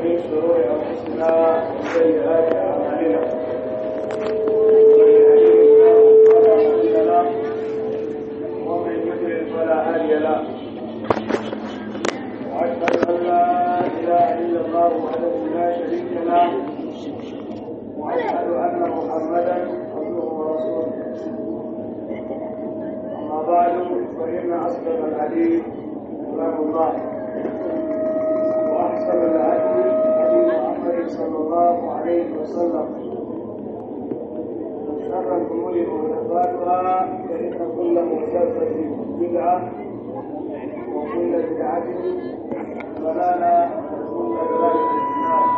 من شرور أنفسنا وسيئات أعمالنا من يهده الله فلا مضل له ومن يضلل فلا هادي له وأشهد أن لا إله إلا الله وحده لا شريك له وأشهد أن محمدا عبده ورسوله أما بعد فإن أصدق الحديث كلام الله وأحسن الهدي هدي محمد صلى الله عليه وسلم وشر الأمور محدثاتها فإن كل محدثة بدعة وكل بدعة ضلالة وكل ضلالة في النار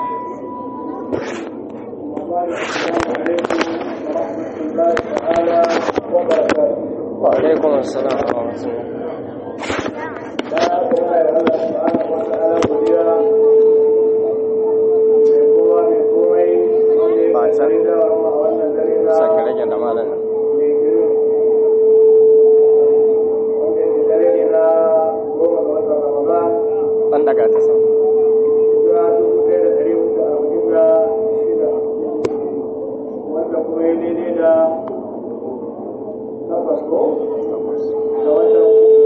وقال السلام عليكم ورحمة الله تعالى وبركاته وعليكم السلام ورحمة الله da kuma ya Allah subhanahu wa ta'ala godiya mai kowa mai komai wanda ya Ba sa- kare da a wannan dare na sake rage da malam mai biyu wanda ya dare ne na goma ga watan Ramadan ɗan daga ta sama hijira dubu ɗaya da ɗari hudu da arba'in da shida wanda kuma ya daidai da takwas ko da watan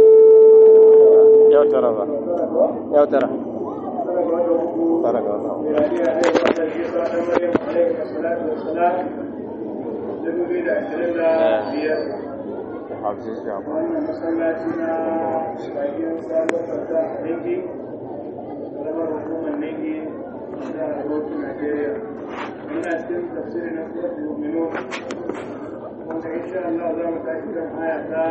yau tara ba tara ko yau tara tara ga watan uku tara ga wata ميلادية أيضا العيسى بن مريم عليه الصلاة والسلام لنري da ashirin da biyar hafiz jaba wannan masallaci na bakin sabon fata a Ningi kalamar hukumar Ningi da Bauchi Najeriya muna cikin tafsiri na suratul mu'minun wanda insha Allah za mu tashi kan aya ta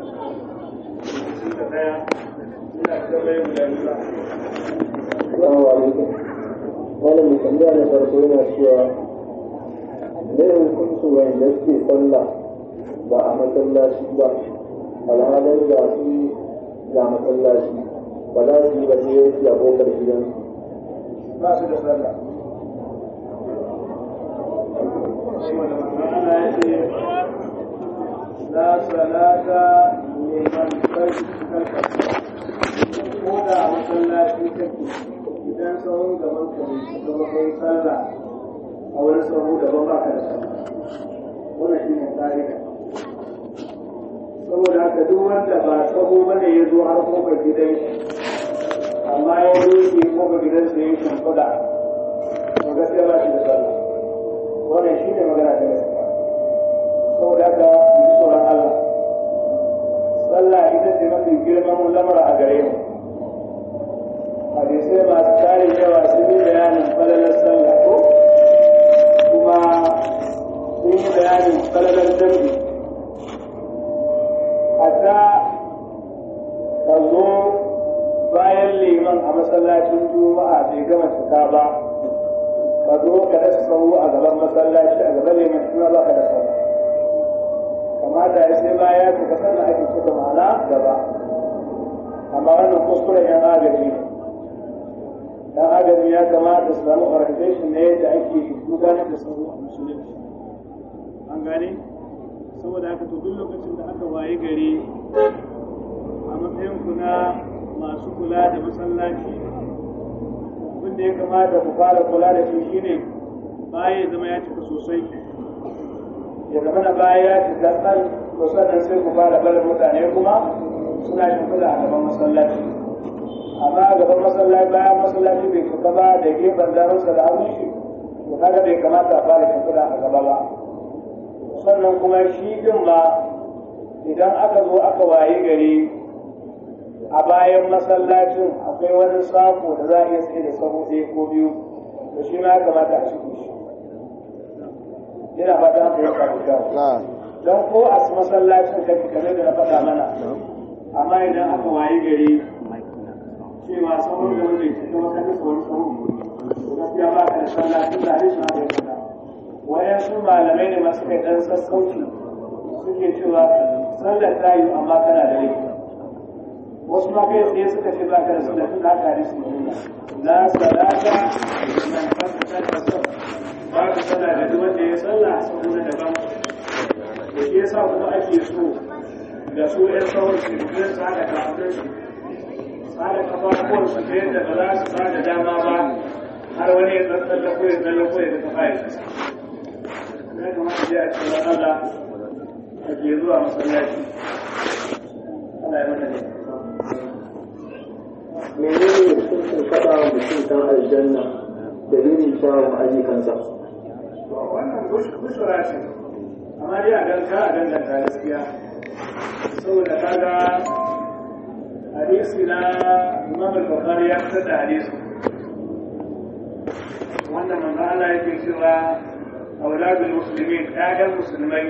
61 ina da bai mu da Allah Assalamu alaikum. Wani mai tambaya na farko yana cewa me hukuncin wanda suke sallah ba a masallaci ba alhalin ga su ga masallaci ba za su yi ba sai su a kofar gidansu. ba su da sallah saboda manzon Allah ya ce la salata liman kalka ko da a masallaci kake idan sahun gaban ka bai shiga ba kai sallah a wani sahu daban ba ka da sallah wannan shi ne ka'ida saboda haka duk wanda ba sahu bane ya zo har kofar gidan shi amma ya rufe kuma gidansa ya shimfiɗa to gaskiya ba shi da sallah wannan shi ne magana ta gaskiya saboda haka mu ji tsoron Allah sallah ita ce mafi girman lamura a gare mu hadisai masu tarin yawa sun yi bayanin falalar sallah ko kuma sun yi bayanin falalar dambi hatta ka zo bayan liman a masallacin juma'a bai gama cika ba ka zo ka rasa sahu a gaban masallaci a gaban liman shi ma ba ka da sallah kamata ya sai baya ka ka sannan ake cika ma'ana gaba amma wannan kuskuren yan agaji ne dan agaji ya kamata su samu orientation ne da ake gudanar da sahu a musulunci an gane saboda haka to duk lokacin da aka waye gari a matsayin ku na masu kula da masallaci abin da ya kamata ku fara kula da shi shine baya ya zama ya cika sosai ya zama na baya ya cika tsal to sannan sai ku fara barin mutane kuma suna shimfiɗa a gaban masallaci amma a gaban masallaci bayan masallaci bai cika ba da gefen damarsa da hannun shi to kaga bai kamata a fara shimfiɗa a gaba ba sannan kuma shi din ma idan aka zo aka waye gari a bayan masallacin akwai wani sako da za a iya tsaye da sabo ɗaya ko biyu to shi ma ya kamata a shige shi yana fata haka ya faru da na don ko a masallacin kake kamar da na faɗa mana amma idan aka waye gari cewa sabon da wanda ya ce kuma kan nasa wani sabo to gaskiya ba ka da sallah tun da hadisin haka ya faɗa wayansu malamai ne masu kai ɗan sassauci suke cewa sallar ta yi amma kana da laifi wasu ma kai tsaye suka ce ba ka da sallah tun da haka hadisi ne nuna la salata man fasata da sab ba ka sallah da duk wanda ya sallah saboda daban da shi yasa kuma ake so da su ɗan sauran su biyar su haɗa kafin su haɗa kafafuwan su ta yadda ba za su ba da dama ba har wani ya tsatsalla ko ya tsalle ko ya ta fayar ya kamata ya ce wa Allah a ke zuwa masallaci Allah ya mana ne menene hukuncin faɗa wa mutum kan aljanna da irin kyawun ayyukansa wannan bushura ce amma dai a ganka a danganta gaskiya saboda kaga hadisi na imam al-bukhari ya fitar da hadisi wanda manzo Allah yake cewa auladul muslimin ƴaƴan musulmai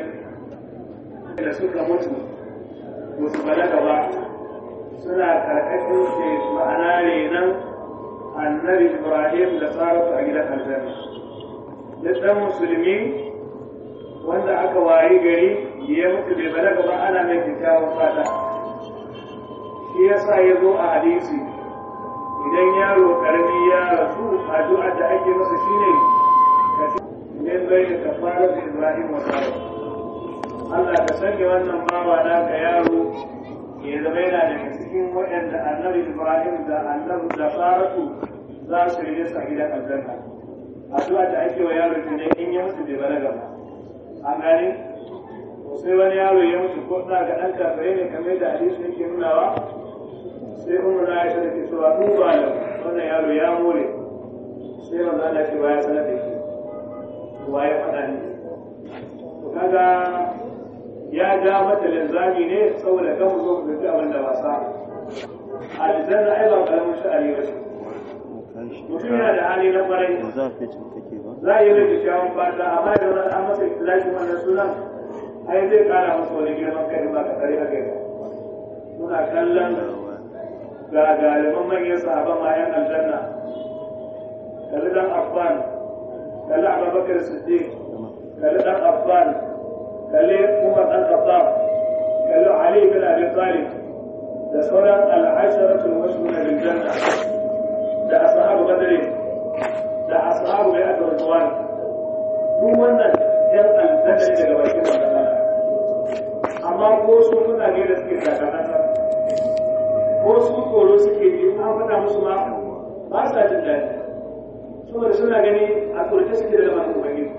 da suka mutu ba su balaga ba suna karkashin ce ma'ana renon annabi ibrahim da saratu a gidan aljanna duk ɗan musulmi wanda aka wayi gari ya mutu bai balaga ba ana mai kyakkyawan fata shi yasa ya zo a hadisi idan yaro karami ya rasu addu'ar da ake masa shine ka min bai da kafara da ibrahim wa saratu Allah ka sanya wannan bawa naka yaro ya zama yana daga cikin waɗanda annabi ibrahim da annabi da saratu za su yi nisa gidan aljanna addu'a da ake wa yaro ne in ya mutu bai balaga ba an gane sai wani yaro ya mutu ko da ga dan kafirai ne kamar da hadisi yake nunawa sai umar na aisha da ke cewa mu ba da wannan yaro ya more sai manzo Allah ce ba ya sanar da shi wa ya faɗa ni to kaga ya ja mata linzami ne saboda kan mu zo mu ga abin da wasa aljanna ai ba karamin sha'ani ba ce mutum yana da hali na kwarai za a yi rage kyawun fata amma da wani an masa ikilashin wannan sunan ai zai kara masa wani girman kai ba ka tsari a kai muna kallon ga galiban manyan sahaban ma yan aljanna kalli dan affan kalli abubakar siddiq kalli dan affan kalli umar dan khattab kalli ali bin abi talib da sauran al'asharatul mashhura bil janna da ashabu badri da ashabu bai aka ruwan duk wannan yan aljanna ne daga bakin wannan amma ko su muna ne da suke sakamata ko su tsoro suke ji an faɗa musu ma ba sa jin daɗi saboda suna gani a tsorce suke da lamarin ubangiji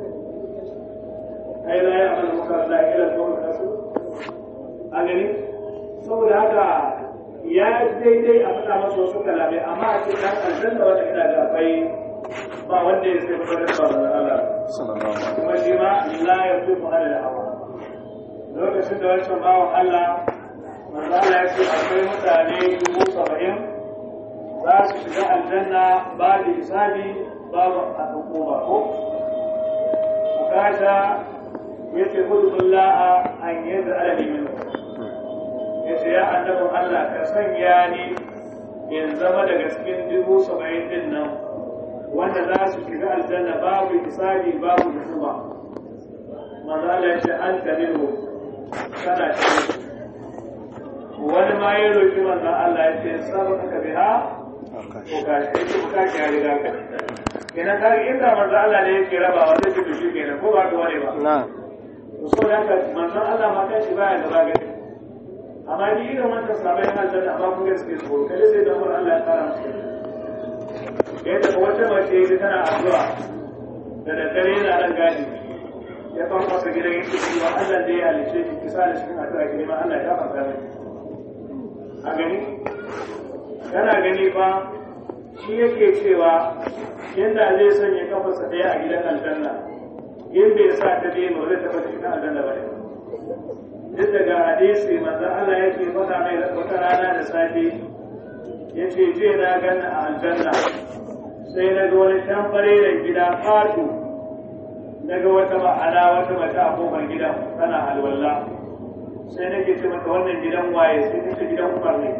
ai la ya amal muka la ila qawm rasu a gani saboda haka ya daidai a faɗa masa wasu kalamai amma a ce dan aljanna wanda ina da akwai ba wanda ya sai fara ba da Allah kuma shi ma la ya fi mu ala hawa lokacin da wancan bawan Allah manzo Allah ya ce akwai mutane dubu saba'in za su shiga aljanna ba da hisabi babu a hukuma ko bukata ya ce hudullaha an yadda alali min ya ce ya annabin Allah ka sanya ni in zama daga cikin dubu saba'in din nan wanda za su shiga aljanna babu hisabi babu hukuma manzo Allah ya ce an tamiru kana cikin wani ma ya roƙi manzon Allah ya ce sabon ka biha ko ka shi ko ka ki riga ka kenan ka inda manzon Allah ne yake raba wanda ke dushi kenan ko ba ka wani ba na so da haka manzon Allah ma kai shi baya gaba gari amma ni irin wannan sabai yana da amma kun gaske ko kai sai da Allah ya fara musu yadda ko wata mace ita tana addu'a da daddare yana ran gadi ya fa masa gidan yake cewa Allah da ya halice ki kisa da cikin addu'a ki neman Allah ya fara miki a gani kana gani fa shi yake cewa yadda zai sanya kafarsa ɗaya a gidan aljanna in bai sa ta biyu ba zai taɓa cikin aljanna ba ne duk daga hadisi manzo Allah yake faɗa mai wata rana da safe yace je na ganna a aljanna sai na ga wani tamfare da gida fatu na ga wata ma'ana wata mace a kofar gidan tana alwala sai nake ce mata wannan gidan waye sai ta ce gidan umar ne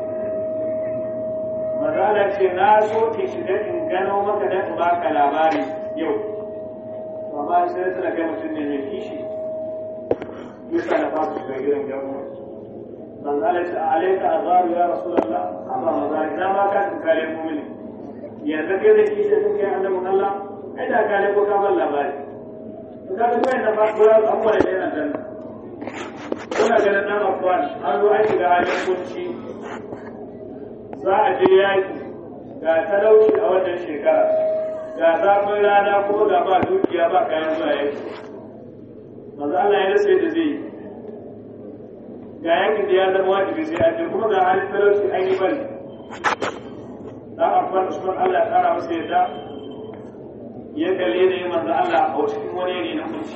mazala ce na so ki shiga in gano maka da in baka labari yau amma sai tana kai mutum ne mai kishi yasa na fasa shiga gidan gidan umar manzala ce alaika azaru ya rasulullah amma mazala ina ma ka kare mu'mini yanzu kai da kishi sun kai annabin Allah kai da kare ko ka ban labari to kaga kai na fa ko abubuwa da yana janna kuna ganin nan afwan an zo an shiga halin kunci za a je yaki ga talauci a wannan shekara ga zafin rana ko ga ba dukiya ba kayan zuwa yaki manzo Allah ya rasa yadda zai yi ga yakin da ya zama wajibi sai an je kuma ga halin talauci an yi bari da abubuwan usman Allah ya kara masa yadda ya kalle da yi manzo Allah a cikin wani yanayi na kunci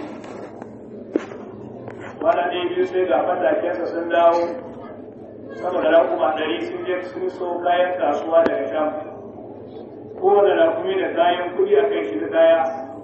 kwana ɗaya biyu sai ga matakensa sun dawo sama da rakuma ɗari sun je sun so kayan kasuwa daga sham kowane rakumi da kayan kuɗi a kai shi da kaya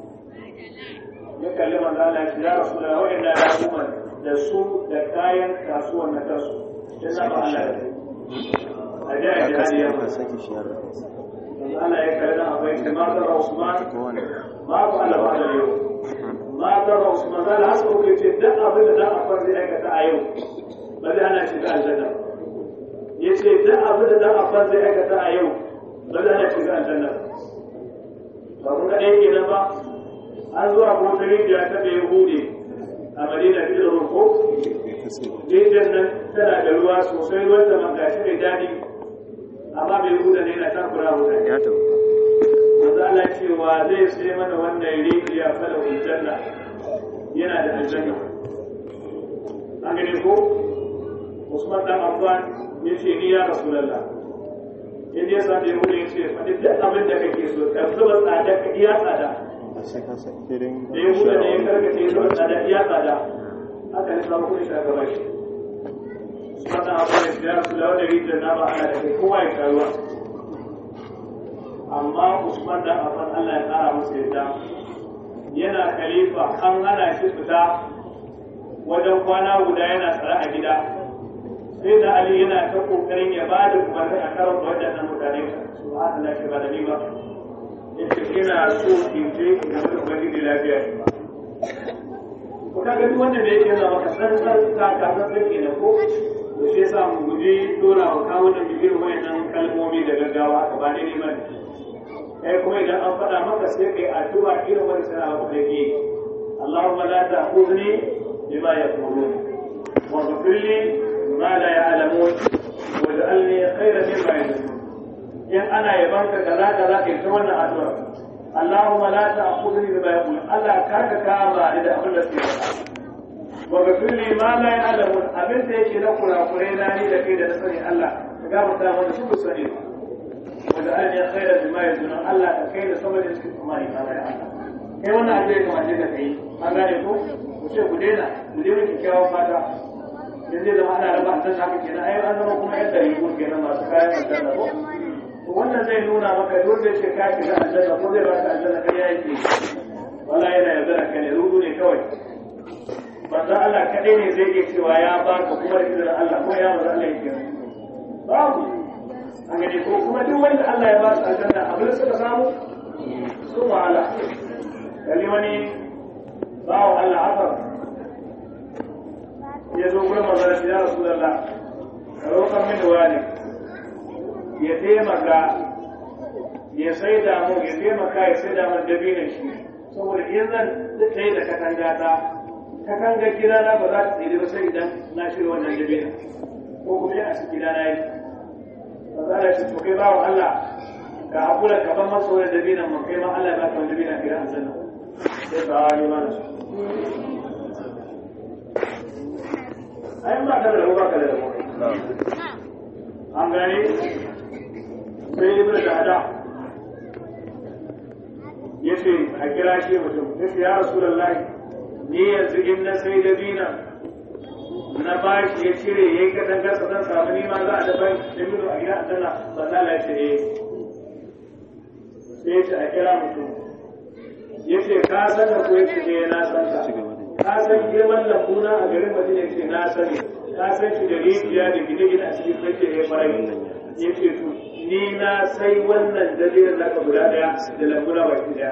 ya kalli manzo Allah ya ce ya rasu da waɗanda rakuman da su da kayan kasuwan na kansu ya zama Allah da a ji a jihadi ya manzo Allah ya kalli na abai ce ma zara Usman ma ku Allah ba da yau ma zara Usman zala hasa kuke ce duk abin da dan akwai zai aikata a yau ba zai hana shi ga aljanna ya ce duk abin da dan akwai zai aikata a yau ba zai hana shi ga aljanna ba kun ga ɗaya kenan ba an zuwa ko ta rijiya ta bai hude a madina fi da rufo rijiyar nan tana da ruwa sosai ruwan da man gashi mai daɗi amma bai huda ne na takura huda ya tabu manzo Allah cewa zai sai mana wannan rijiya fala aljanna yana da aljanna an gane ko Usman dan Affan ya ce ni ya Rasulullah in ya sa da yahudu ya ce faɗi duk abin da kake so ka zuba tsada ka iya tsada da ya buɗe da ya karkace ya zuwa tsada iya tsada haka ne samu kuɗi shaka ba shi sannan abu da ya rasu da wani rijiyar na ba ana da kai kowa ya karuwa amma usman da afan allah ya tsara masa yadda yana khalifa an hana shi fita wajen kwana guda yana tsare a gida sai da ali yana ta kokarin ya ba da umarni a karon waɗannan mutane su haka na shi ba da ni ba yace ina so in je in ga ubangiji lafiya ne ko kaga duk wanda da yake zama ka san san ka ka san san kenan ko to shi yasa mu guji dora wa kawo da bibiyar wayannan kalmomi da gaggawa ka ba ne ne bane kai kuma idan an faɗa maka sai kai addu'a irin wani sana maka da ke Allahumma la ta'khudhni bima yaqulun wa ghfir li ma la ya'lamun waj'alni khayran mimma yaqulun in ana yaban ka kaza kaza kai ta wannan addu'a Allahumma la ta'khudhni bima yaqul Allah ka ka kama ni da abin da suke faɗa wa ghfir li ma la ya'lamun abin da yake na kurakurai na ni da kai da na sani Allah ka gafarta mana su sani wa da alani khairan bima yaqul Allah ka kai da sama da suke tsammani ka ya Allah kai wannan abin da kamar da kai an gane ko ku ce ku daina ku daina kyakkyawan fata yanzu zai zama ana raba aljanna haka kenan ai an zama kuma yadda yi kenan masu kayan aljanna ko wannan zai nuna maka dole ce ka shiga aljanna ko zai baka aljanna kai yake wallahi yana yaudara ka ne rudu ne kawai manzo Allah kadai ne zai iya cewa ya baka kuma da izinin Allah ko ya manzo Allah yake babu an gani ko kuma duk wanda Allah ya ba su aljanna abin da suka samu sun wahala kalli wani bawo Allah asar ya zo gurin manzo ya Rasulullah ka roƙar mini wani ya taimaka ya sai damu ya taimaka ya sai damu dabinin shi saboda in zan tsaye da katanga ta katanga gida na ba za ta tsere ba sai idan na shirya wannan dabinin ko kuma a cikin gida na yi ba za da shi to kai bawa Allah ka hakura ka ban masa wani dabinin mun kai ma Allah ya baka wani dabinin a gidan aljanna sai ka yi mana su ai ba ka da rabo ba ka da rabo an gane sai ibn dada ya ce a kira shi mutum ya ce ya rasu da ni yanzu in na sai da bina na ba shi ya cire ya yi kaɗan gasa zan samu nima za a dafa da bino a gida a ba za la ce eh sai ya ce a kira mutum ya ce ka san da ko ya ce eh na san ka ka san girman lambuna a garin madina ya ce na sani ka san shi da rijiya da gine-gine a cikin kake ya farai ya ce to ni na sai wannan dalilin naka guda daya da lambuna baki daya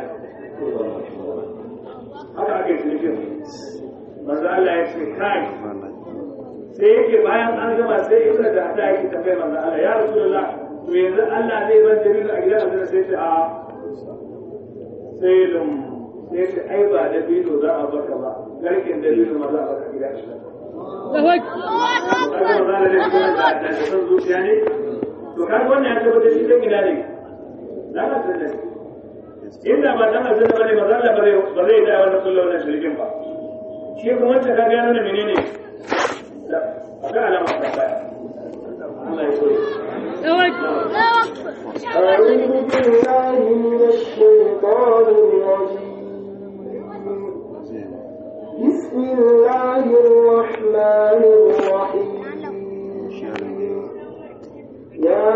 haka aka yi cinikin manzo Allah ya ce kai sai yake bayan an gama sai ibra da hada yake tafiya manzo Allah ya rasulullah to yanzu Allah zai ban dalilu a gidan Allah sai ce a sai dum sai ce ai ba dalilu za a baka ba garkin dalilu ma za a baka gidan Allah da san zuciya ne to kaga wannan ya tabbata shi dan gida ne na ka tsalle inda ba dan aljanna bane ba zalla ba zai ba zai da wannan kullu wannan shirkin ba shi kuma wacce ka ga nuna menene da akwai alama ta baya Allah ya so أعوذ بالله من الشيطان الرجيم بسم الله الرحمن الرحيم يا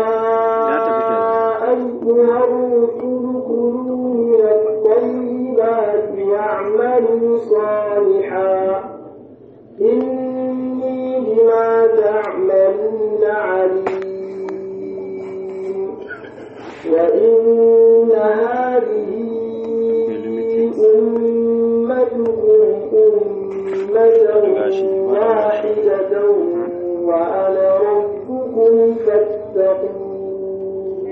أيها الرسل كلوا من الطيبات واعملوا صالحا إني بما تعملون عليم وإن هذه أمتكم أمة واحدة وأنا ربكم فاتقون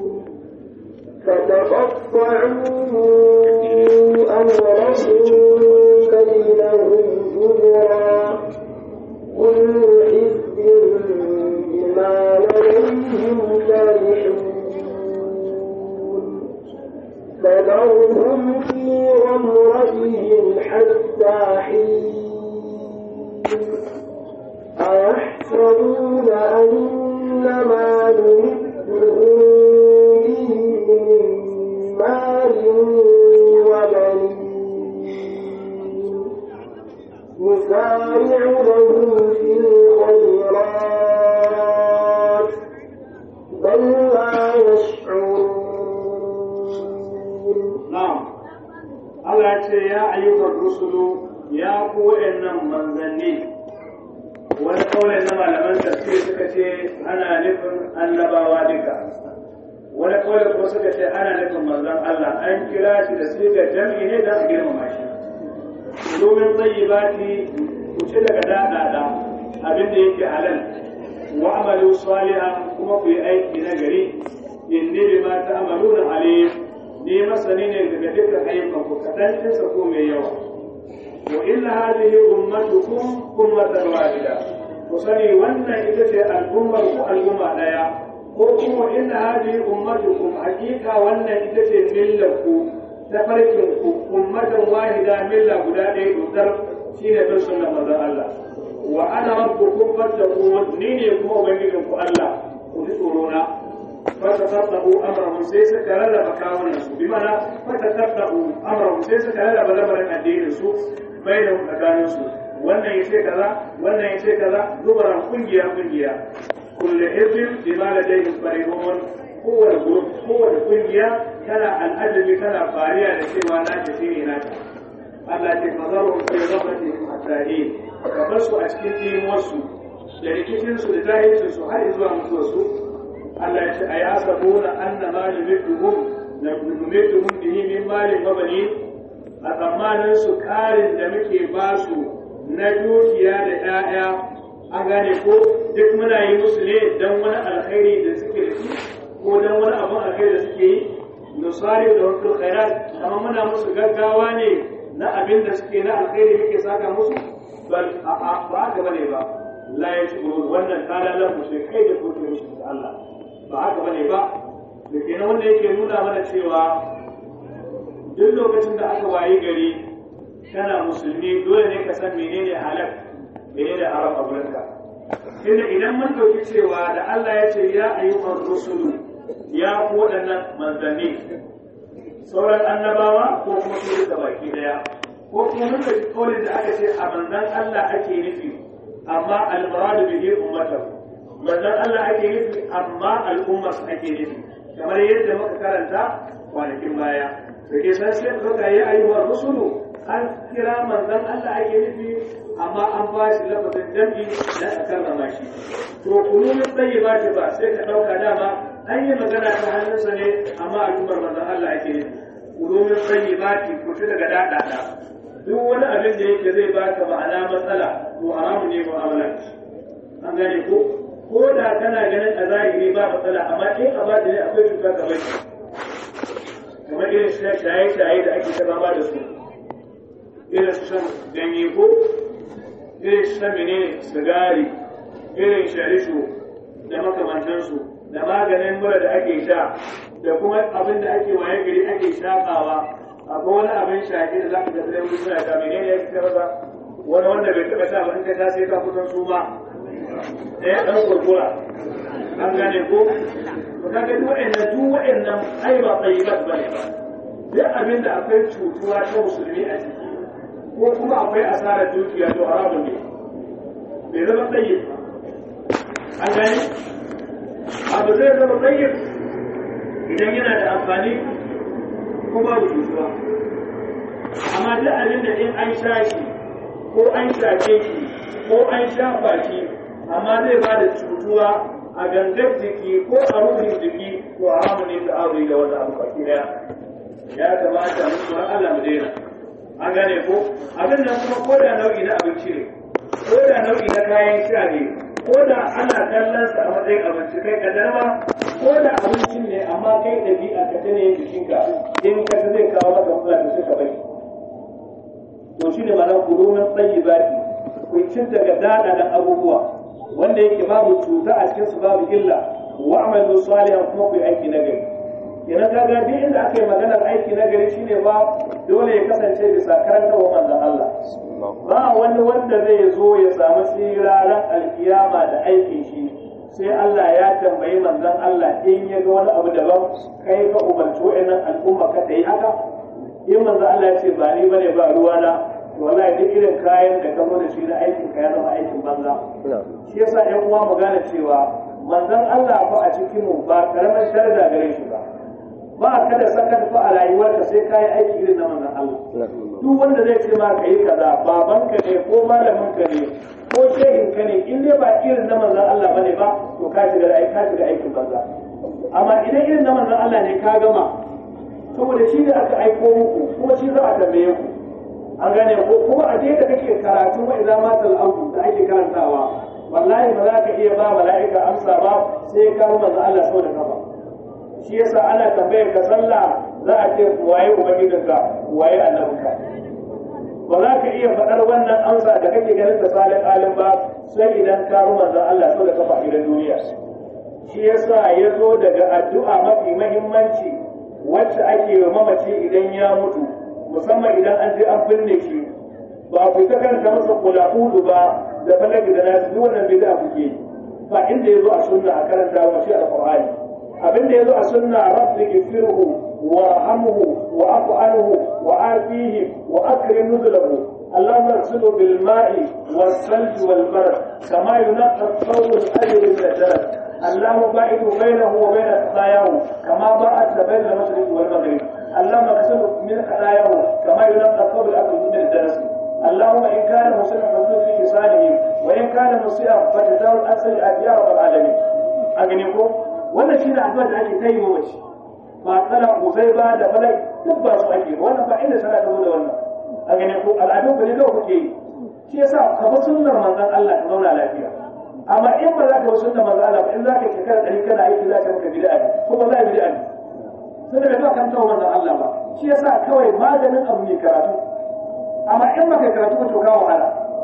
فتقطعوا أمرهم بينهم زبرا كل حزب بما لديهم فرحون فذرهم في غمرتهم حتى حين أيحسبون أن ما نمدهم به من مال وبنين نسارع لهم في الخيرات بل لا يشعرون na'am Allah ya ce ya ayyukan rusulu ya ku wa'annan manzanni wani kaulin na malaman tafsir suka ce ana nufin annabawa duka wani kaulin kuma suka ce ana nufin manzon Allah an kira shi da sigar jam'i ne don a girmama shi domin tsayyibati ku ci daga daɗaɗa abin da yake halal wa amalu salihan kuma ku yi aiki na gari inni bima ta'maluna alim ni masani ne daga dukkan ayyukan ku kaɗan ɗinsa ko mai yawa wa inna hadhihi ummatukum ummatan wahida ku sani wannan ita ce al'ummar ku al'umma ɗaya ko kuma inna hadhihi ummatukum hakika wannan ita ce millar ku ta farkin ku ummatan wahida milla guda ɗaya dodar shine bin sunnar manzon Allah wa ana rabbukum fattaqun ni ne kuma ubangijin ku Allah ku ji tsoro na فتتبعوا امرهم سيس كلا بكاون سو بمعنى فتتبعوا امرهم سيس كلا بلبر الدين سو بينهم تكانوا سو wannan yace kaza wannan yace kaza zubaran kungiya kungiya kullu hizbin bima ladayhim farihun kowane group kowane kungiya tana al'ajabi tana fariya da cewa na ta shine na ta Allah ce fazaru fi ghafati hatta ka basu a cikin timuwarsu da rikicinsu da jahilcinsu har zuwa mutuwarsu Allah ya ce a ya sabuna anna ma numidduhum na numidduhum bihi min malin wa banin a tsammanin su karin da muke ba su na dukiya da 'ya'ya an gane ko duk muna yi musu ne don wani alkhairi da suke da shi ko don wani abun alkhairi da suke yi nusari da wakil khairat amma muna musu gaggawa ne na abin da suke na alkhairi muke saka musu bal a'a ba haka bane ba la yashkurun wannan kalalan mu sai kai da kuke musu da Allah ba haka bane ba da kenan wanda yake nuna mana cewa duk lokacin da aka wayi gari kana musulmi dole ne ka san menene halal menene haram a gurinka tunda idan mun dauki cewa da Allah ya ce ya ayyukan rusulu ya ku waɗannan manzanni sauran annabawa ko kuma su da baki daya ko kuma mun dauki kaulin da aka ce a manzan Allah ake nufi amma al-muradu bihi ummatahu manzon Allah ake nufi amma al'ummar su ake nufi kamar yadda muka karanta kwanakin baya da ke san sai suka yi ayyuwar rusulu an kira manzon Allah ake nufi amma an ba shi lafazin jam'i na a karrama shi to kunu min ba shi ba sai ka ɗauka dama an yi magana ta hannunsa ne amma al'ummar manzon Allah ake nufi kunu min ba shi ku ci daga daɗaɗa duk wani abin da yake zai baka ma'ana matsala to haramu ne mu'amala an gane ko ko da kana ganin a zahiri ba matsala amma in a ba ne akwai cuta ga bai kamar irin shaye-shaye da ake ta ba da su irin su shan ganye ko irin su shan menene sigari irin sharisho da makamantansu da maganin mura da ake sha da kuma abin da ake waye gari ake shakawa akwai wani abin shaƙi da za ka ga tsaye mutum ya ta menene ya fi masa wani wanda bai taɓa sha ba in ka sha sai ka kusan su ma ɗaya ɗan kurkura an gane ko to ka ga duk wa'annan duk wa'annan ai ba tsayibat bane ba duk abin da akwai cutuwa ta musulmi a ciki ko kuma akwai asarar dukiya to haramun ne bai zama tsayyib an gane abu zai zama tsayyib idan yana da amfani ko babu cutuwa amma duk abin da in an sha shi ko an shafe shi ko an shafa shi amma zai ba da cutuwa a gangar jiki ko a ruhin jiki to haramun ne ta aure da wani abu baki daya ya kamata mu tsoron Allah mu daina an gane ko abin nan kuma ko da nau'i na abinci ne ko da nau'i na kayan sha ne ko da ana kallon sa a matsayin abinci kai kadar ma ko da abincin ne amma kai ɗabi'a ka ta ne jikinka in ka zai kawo maka matsala da suka bai to shi ne ma'ana kurumin tsayi zaki ku cin daga daɗaɗan abubuwa wanda yake babu cuta a cikin su babu illa wa amalu salihan kuma ku yi aiki na gari kenan kaga duk inda aka yi maganar aiki na gari shine ba dole ya kasance bisa karantarwa manzon Allah ba wani wanda zai zo ya samu tsiraran alkiyama da aikin shi sai Allah ya tambayi manzon Allah in ya ga wani abu daban kai ka umarci wa'annan al'umma ka ta yi haka in manzon Allah ya ce ba ni bane ba ruwana to wallahi duk irin kayan da ka zo da shi na aikin ka ya zama aikin banza shi yasa ƴan uwa mu gane cewa manzon Allah fa a cikin mu ba karamin sharda gare shi ba ba ka da sakar fa a rayuwarka sai ka yi aiki irin na manzon Allah duk wanda zai ce ma ka yi kaza babanka ne ko malaminka ne ko shehinka ne in dai ba irin na manzon Allah bane ba to ka shiga aiki ka shiga aikin banza amma idan irin na manzon Allah ne ka gama saboda shi da aka aiko muku kuma shi za a tambaye ku an gane ko kuma a da kake karatu wa idan matal auku da ake karantawa wallahi ba za ka iya ba mala'ika amsa ba sai ka manzon Allah sau da kafa shi yasa ana tambayar ka sallah za a ce waye ubangijinka waye annabinka ba za ka iya faɗar wannan amsa da kake ganin ta salin alim ba sai idan ka ru manzon Allah sau da kafa idan duniya shi yasa ya zo daga addu'a mafi mahimmanci wacce ake wa mamaci idan ya mutu musamman idan an je an binne shi ba ku ta kanta masa kula ba da falaki da nasu duk wannan bid'a kuke ba inda ya zo a sunna a karanta wa shi alqur'ani abin da ya zo a sunna rabbi gifirhu wa hamhu wa afu anhu wa afihi wa akrim nuzulahu اللهم اغسله بالماء والثلج والبرد كما ينقى الثوب الاجر من الدرج اللهم باعد بينه وبين خطاياه كما باعدت بين المشرق والمغرب اللهم اغسله من خطاياه كما ينقى الثوب الابيض من الدرس اللهم ان كان مسلما فاغفر في لسانه وان كان مسيئا فتجاوز عن سيئات يا رب العالمين اغنيكم wannan shi ne addu'a da ake kai mace ba tsala kusai ba da falai duk ba su ake wannan ba inda sana ta zo da wannan a gane ko al'adun ku ne kawai kuke yi shi yasa ka bi sunnar manzon Allah ka zauna lafiya amma in ba za ka bi sunnar manzon Allah ba in za ka yi shekara ɗari kana aiki za ka maka bid'a ne ko ba za ka bid'a ne sai da ba kan tawo manzon Allah ba shi yasa kawai maganin abu ne karatu amma in ba kai karatu ba to ka wahala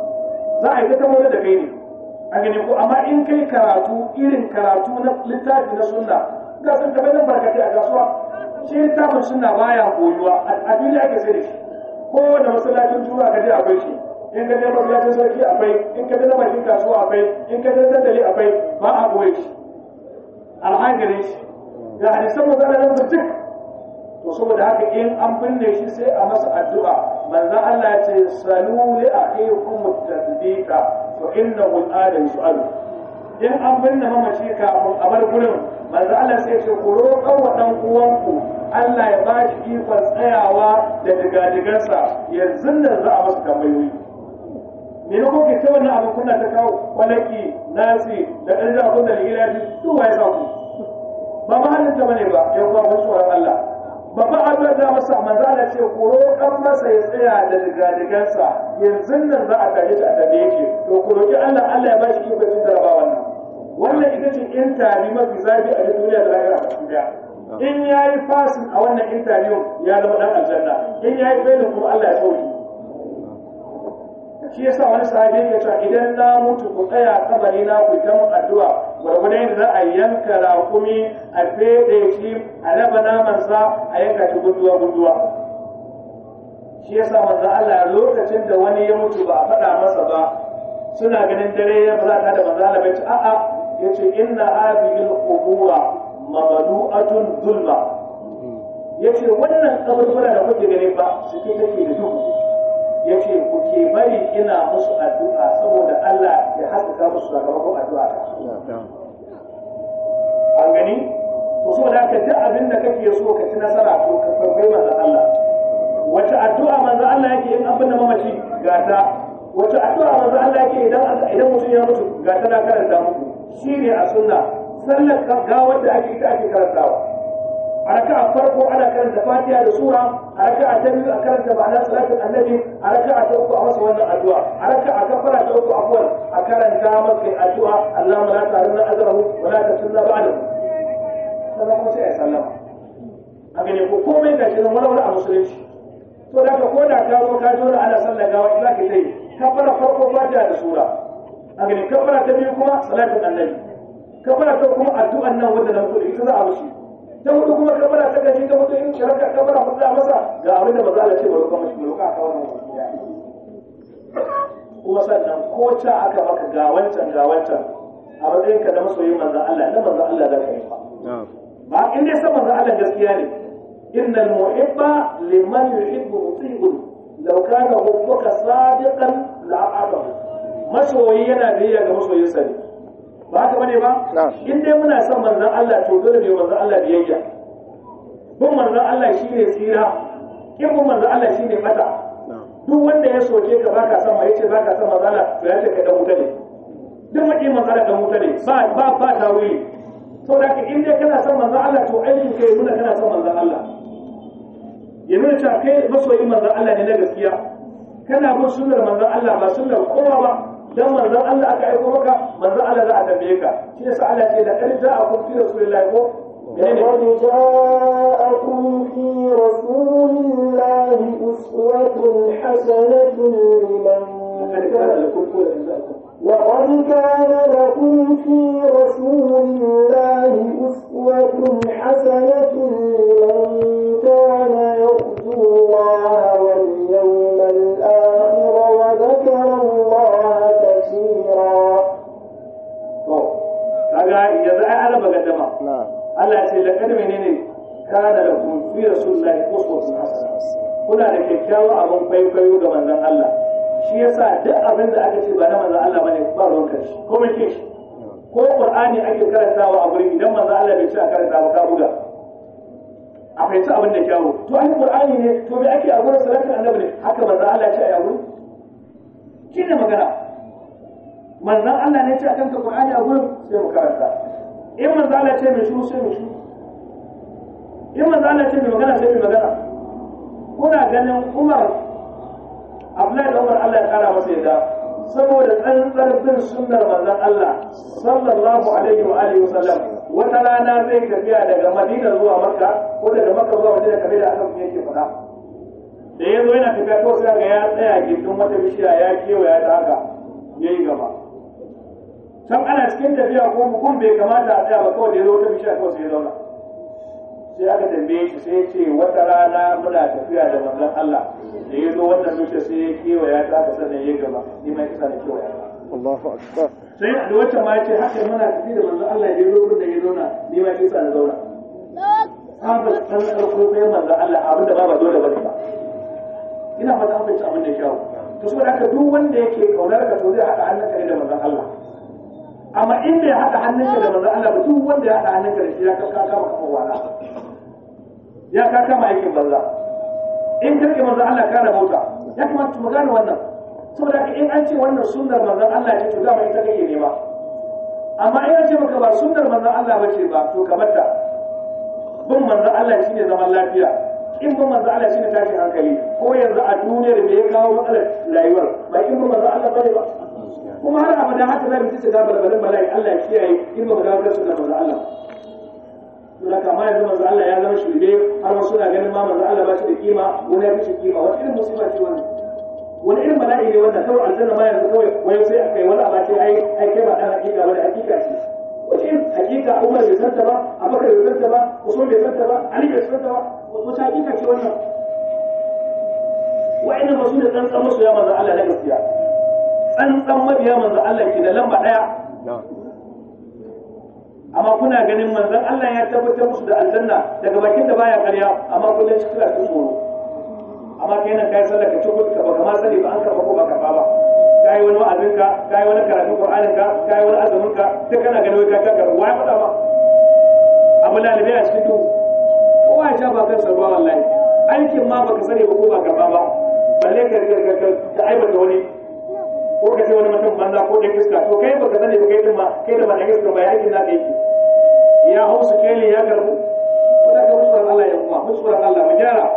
za a yi ta tamo da kai ne a gani ko amma in kai karatu irin karatu na littafi na sunna ga sun taɓa nan barkatai a kasuwa shi littafin sunna baya koyuwa a duniya ake sai da shi ko da masallacin tura ka je akwai shi in ka je masallacin sarki akwai in ka je na bakin kasuwa akwai in ka je dandali akwai ba a koyi shi alhangarin shi ga hadisan magana nan duk to saboda haka in an binne shi sai a masa addu'a manzon Allah ya ce salu li akhikum at-tadbiqa to innahu al-ada yus'alu in an binne mamaci kafin a bar gurin manzo Allah sai ce ku roƙan wa dan uwanku Allah ya ba shi ikon tsayawa da digadigansa yanzu nan za a masa tambayoyi me ne kuke ta wannan abu kuna ta kawo kwalaki nasi da ɗan zafin da ilahi duk waye sa ku ba ma halin ta bane ba yan uwa mun tsoron Allah babban addu'a da masa manzo Allah ce ku roƙan masa ya tsaya da digadigansa yanzu nan za a tashi shi a tabe yake to ku roƙi Allah Allah ya ba shi ikon cin jaraba wannan wannan ita ce intabi mafi zafi a duniya da lahira a duniya in ya yi fasin a wannan intabiyu ya zama dan aljanna in ya yi failin kuma Allah ya sauki shi yasa wani sahabi yake cewa idan na mutu ku tsaya kabari na ku ta mun addu'a gwargwadon yadda za a yanka raƙumi a feɗe shi a raba namansa a yanka shi gunduwa gunduwa shi yasa manzo Allah lokacin da wani ya mutu ba a faɗa masa ba suna ganin dare ya ba za ta da manzo Allah bai ce a'a yace inna hadhihi al-qubura mamlu'atun zulma yace wannan kaburbura da kuke gani ba su ke take da duhu yace ku ke bari ina musu addu'a saboda Allah ya haskaka musu sakamakon addu'a ta an gani to saboda haka duk abin da kake so ka ci nasara to ka farkai manzo Allah wace addu'a manzo Allah yake in abin da mamaci gata wace addu'a manzo Allah yake idan idan mutum ya mutu gata na karanta muku shine a sunna sallar gawar da ake ita ake karantawa a raka'a farko ana karanta fatiha da sura a raka'a ta biyu a karanta ma'anar salatin annabi a raka'a ta uku a masa wannan addu'a a raka'a ta fara ta uku afwan a karanta masa addu'a Allahumma la ta'rinna ajrahu wa la tasunna ba'dahu sannan kuma sai ya sallama a gane ko komai ga shi wani wani a musulunci to da ka koda ka zo ka jona ana sallar gawa za ka yi kafara farko fatiha da sura a gane kafara ta biyu kuma salatin annabi kafara ta kuma addu'an nan wanda na mutu ita za a mushi ta hudu kuma kafara ta gaji ta mutu in shirka kafara hudu a masa ga abin da maza Allah ce ba roƙa mashi ba roƙa ka wannan kuma sannan ko ta aka maka ga wancan ga wancan a matsayin ka na masoyin manzon Allah na manzon Allah da kai ba ba in dai san manzon Allah gaskiya ne innal muhibba liman yuhibbu muti'un law kana hubbuka sadiqan la'atahu masoyi yana biyayya ga masoyinsa ne ba haka bane ba in dai muna son manzon Allah to dole ne manzon Allah biyayya bin manzon Allah shine tsira kin bin manzon Allah shine mata duk wanda ya soke ka baka son mai yace baka son manzon Allah to ya ce ka dan wuta ne duk maki manzon Allah dan wuta ne ba ba ba tawili to da in dai kana son manzon Allah to aikin kai nuna kana son manzon Allah ya nuna cewa kai masoyin manzon Allah ne na gaskiya kana bin sunnar manzon Allah ba sunnar kowa ba dan manzon Allah aka aiko maka manzon Allah za a tambaye ka shi yasa Allah ce da kan ja'akum fi rasulillahi ko لقد جاءكم في رسول الله أسوة حسنة لمن لقد كان لكم في رسول الله أسوة حسنة لمن كان يرجو الله واليوم الآخر وذكر الله كثيرا kaga yanzu ai ana magaddama Allah ya ce da kada menene kana da kun fi rasulullahi uswatun hasana kuna da kyakkyawan abin kwaikwayo ga manzon Allah shi yasa duk abin da aka ce ba na manzon Allah bane ba ruwan kashi ko mai shi ko Qur'ani ake karantawa a gurin idan manzon Allah bai ce a karanta ba ka buga a fahimci abin da kyawu to ai Qur'ani ne to me ake a gurin salatin annabi ne haka manzon Allah ya ce a yawo shi ne magana manzon Allah ne ya ce a kanta Qur'ani a gurin sai mu karanta in manzo Allah ce mai shu sai mai shu in manzo Allah ce mai magana sai mai magana kuna ganin Umar Abdullahi da Umar Allah ya kara masa yadda saboda tsantsar bin sunnar manzon Allah sallallahu alaihi wa alihi wa sallam wata rana zai tafiya daga Madina zuwa Makka ko daga Makka zuwa Madina kamar da Allah yake faɗa da yazo yana tafiya ko sai ga ya tsaya gindin wata bishiya ya kewaya ta haka yayi gaba can ana cikin tafiya ko mutum bai kamata a tsaya ba kawai da ya zo ta bishiya kawai sai ya zauna sai aka tambaye shi sai ya ce wata rana muna tafiya da manzon Allah da ya zo wannan bishiya sai ya kewaya ta aka sannan ya gaba ni ma kisa da kewaya ta Allahu akbar sai da wacce ma ya ce haka muna tafi da manzon Allah da ya zo da ya zauna ni ma kisa da zauna Sabu san ɗauko sai manzon Allah abinda ba ba dole ba ne ba ina fata an fahimci abin da ya kyawu to saboda haka duk wanda yake kaunar ka to zai haɗa hannunka ne da manzon Allah amma in bai haɗa hannunka da manzon Allah ba duk wanda ya haɗa hannunka da shi ya kaka kama kafa wala ya ka kama aikin banza in ka rike manzon Allah kana bauta ya kamata mu gane wannan saboda haka in an ce wannan sunnar manzon Allah ce to dama ita kake nema amma in an ce maka ba sunnar manzon Allah ba ce ba to kamar ta bin manzon Allah shine zaman lafiya in bin manzon Allah shine tashin hankali ko yanzu a duniyar da ya kawo matsalar rayuwar ba in bin manzon Allah bane ba kuma har abada haka za mu ci shiga balbalin bala'i Allah ya kiyaye in ba mu dawo kan sunnar manzon Allah to da kama yanzu manzon Allah ya zama shirye har wasu na ganin ma manzon Allah ba shi da kima wani ya fi shi kima wani irin musiba ce wannan wani irin bala'i ne wannan kawai aljanna ma yanzu kawai wani sai aka yi wani abu ce ai ai kai ba dan hakika ba da hakika ce wace irin hakika Umar bai santa ba Abubakar bai santa ba Usman bai santa ba Ali bai santa ba wata hakika ce wannan wa'annan ba su ne tsantsan masoya manzo Allah na gaskiya tsantsan mabiya manzo Allah ke da lamba daya amma kuna ganin manzon Allah ya tabbatar musu da aljanna daga bakin da baya karya amma kullum cikin cikin tsoro amma kai nan kai sallah ka tuku ka baka ma sani ba an karba ko ba karba ba kai wani wa'azin ka kai wani karatu Qur'anin ka kai wani azumin ka duk kana ganin wai ka ka karba wai faɗa ba abu lalibai a cikin duhu kowa ya sha ba kansa ruwa wallahi aikin ma baka sani ba ko ba karba ba balle ka riga ka aibata wani ko ka ce wani mutum banza ko da iska to kai baka sani ba kai din ma kai da ba da iska ba yakin na yake ya hau su kele ya karbu ko da ka musuwar Allah ya kuma musuwar Allah mu gyara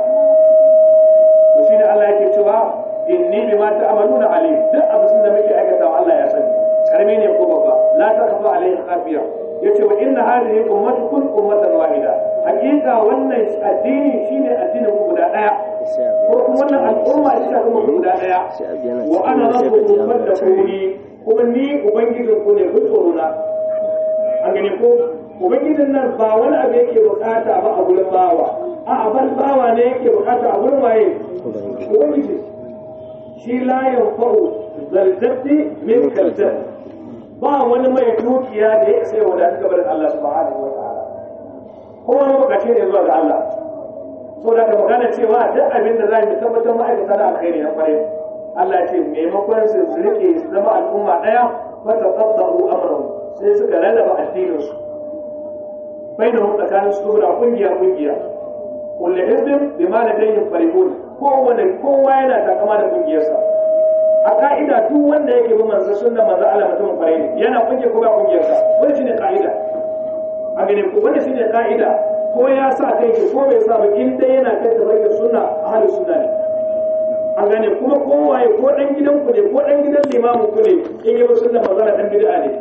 to shine Allah yake cewa inni bima ta'maluna alim duk abin da muke aikatawa Allah ya sani karmi ne ko babba la takfa alaihi khafiya yace wa inna hadhihi ummatukum ummatan wahida hakika wannan addini shine addinin ku guda daya ko kuma wannan al'umma ita kuma guda daya wa ana rabbukum fattaquni kuma ni ubangijin ku ne ku tsoro na an gani ko ubangijin nan ba wani abu yake bukata ba a gurin bawa a abal bawa ne yake bukata a gurin waye ubangiji shi la yanfa'u zaljatti min kalzat ba wani mai dukiya da ya sai wadatu gaban Allah subhanahu wa ta'ala kowa mabukaci ne zuwa ga Allah so da ka magana cewa duk abin da za mu tabbatar ma'aikata da alkhairi na kwarai Allah ce maimakon su rike su zama al'umma daya fa taqaddu amrahum sai suka rarraba addinin su bainahum tsakanin su da kungiya kungiya kullu hizbin bima ladayhim farihun kowane kowa yana takama da kungiyarsa a ka'ida duk wanda yake bin manzo sunna manzo Allah mutum kwarai ne yana kungiya ko ba kungiyarsa wani shine ka'ida a gane ko wani shine ka'ida ko ya sa kai ko bai sa ba in dai yana kai da bakin sunna ahli sunna ne a gane kuma kowaye ko dan gidan ku ne ko dan gidan limamin ku ne in yi sunna manzo dan bid'a ne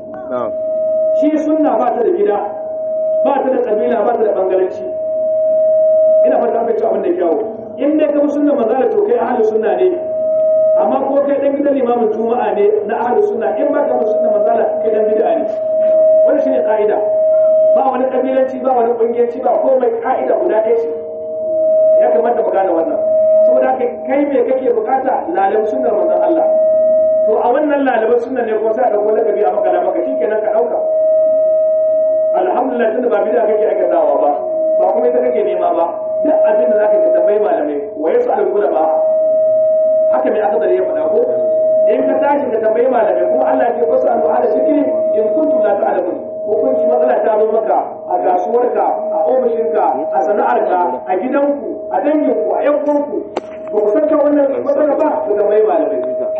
shi sunna ba ta da gida ba ta da kabila ba ta da bangaranci ina fata an fahimci abin da kyawu in dai ka sunna manzo to kai ahli sunna ne amma ko kai dan gidan limamin juma'a ne na ahli sunna in ba ka sunna manzo kai dan bid'a ne wannan shine ka'ida ba wani kabilanci ba wani kungiyanci ba komai ka'ida guda ɗaya ce ya kamata mu gane wannan saboda haka kai me kake bukata lalabi sunnar manzon Allah to a wannan lalaban sunnar ne ko sai ka kwalla kabi a makala maka shikenan ka dauka alhamdulillah tunda ba bid'a kake aikatawa ba ba kuma ita kake nema ba duk abin da zaka tambayi malamai wa yasu al ba haka mai aka ya faɗa ko in ka tashi ka tambayi malamai kuma Allah ya ce wasu al-ala shikri in kuntum la ta'lamun hukunci matsala ta zo maka a kasuwarka a ofishinka a sana'arka a gidanku a danginku a yan uwanku ba ku san wannan matsala ba ku da mai malamai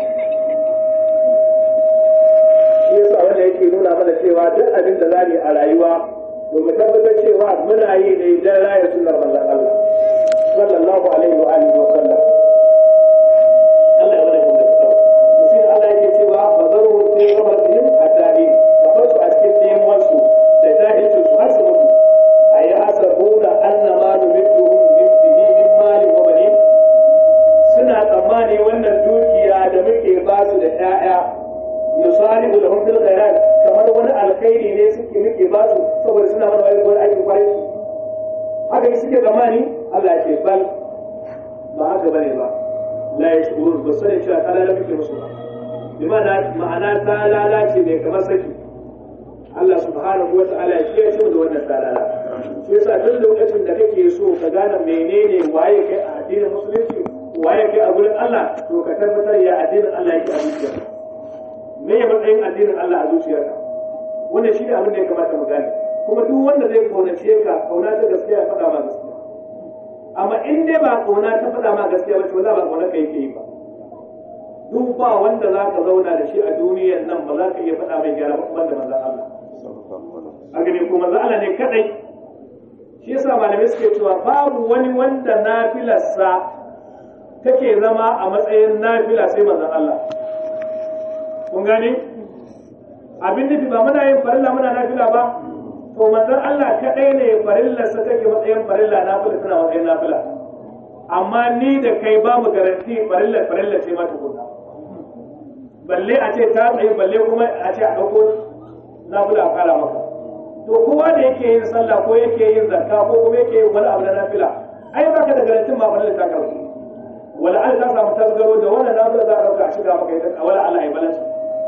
shi yasa wanda yake nuna mana cewa duk abin da zamu a rayuwa to mu tabbatar cewa muna yi ne dan raya sunnar manzon Allah sallallahu alaihi wa alihi wa sallam Allah ya bada mu da kyau shi Allah yake cewa bazaru fi qabrihim hatta su a cikin nemansu da jahilcin su har su mutu a yi hasabuna anna ma numidduhum min bihi min malin wa banin suna tsammani wannan dukiya da muke ba su da ƴaƴa nusari'u lahum bil khairat kamar wani alkhairi ne suke muke ba su saboda suna mana wani wani aikin kwarai haka ne suke tsammani Allah ya ce bal ba haka bane ba la yashurun ba sani cewa ta lalace musu ba bi ma'ana ta lalace ne kamar saki Allah subhanahu wata'ala ya kiyaye mu da wannan talala shi yasa duk lokacin da kake so ka gane menene waye kai a addinin musulunci waye kai a gurin Allah to ka tabbatar ya addinin Allah yake a zuciyarka me ya matsayin addinin Allah a zuciyarka wannan shi ne abin da ya kamata mu gane kuma duk wanda zai kaunace ka kauna ta gaskiya ya faɗa ma gaskiya amma in dai ba kauna ta faɗa ma gaskiya ba to wala ba kauna ka yake yi ba duk ba wanda za ka zauna da shi a duniyar nan ba za ka iya faɗa mai gyara ba kuma da manzon Allah a gani kuma Allah ne kadai shi yasa malamai suke cewa babu wani wanda nafilarsa take zama a matsayin nafila sai manzon Allah kun gane abin nufi ba muna yin farilla muna nafila ba to manzon Allah kadai ne farillarsa take matsayin farilla nafila tana matsayin nafila amma ni da kai ba mu garanti farillar farillar ce ma tukunna balle a ce ta tsaye balle kuma a ce a ɗauko na bula a kara maka to kowa da yake yin sallah ko yake yin zakka ko kuma yake yin wani abu na nafila ai baka da garantin ma fara ta karbu wala an ta samu tasgaro da wannan nafila za a dauka a shiga maka ita wala Allah ya balance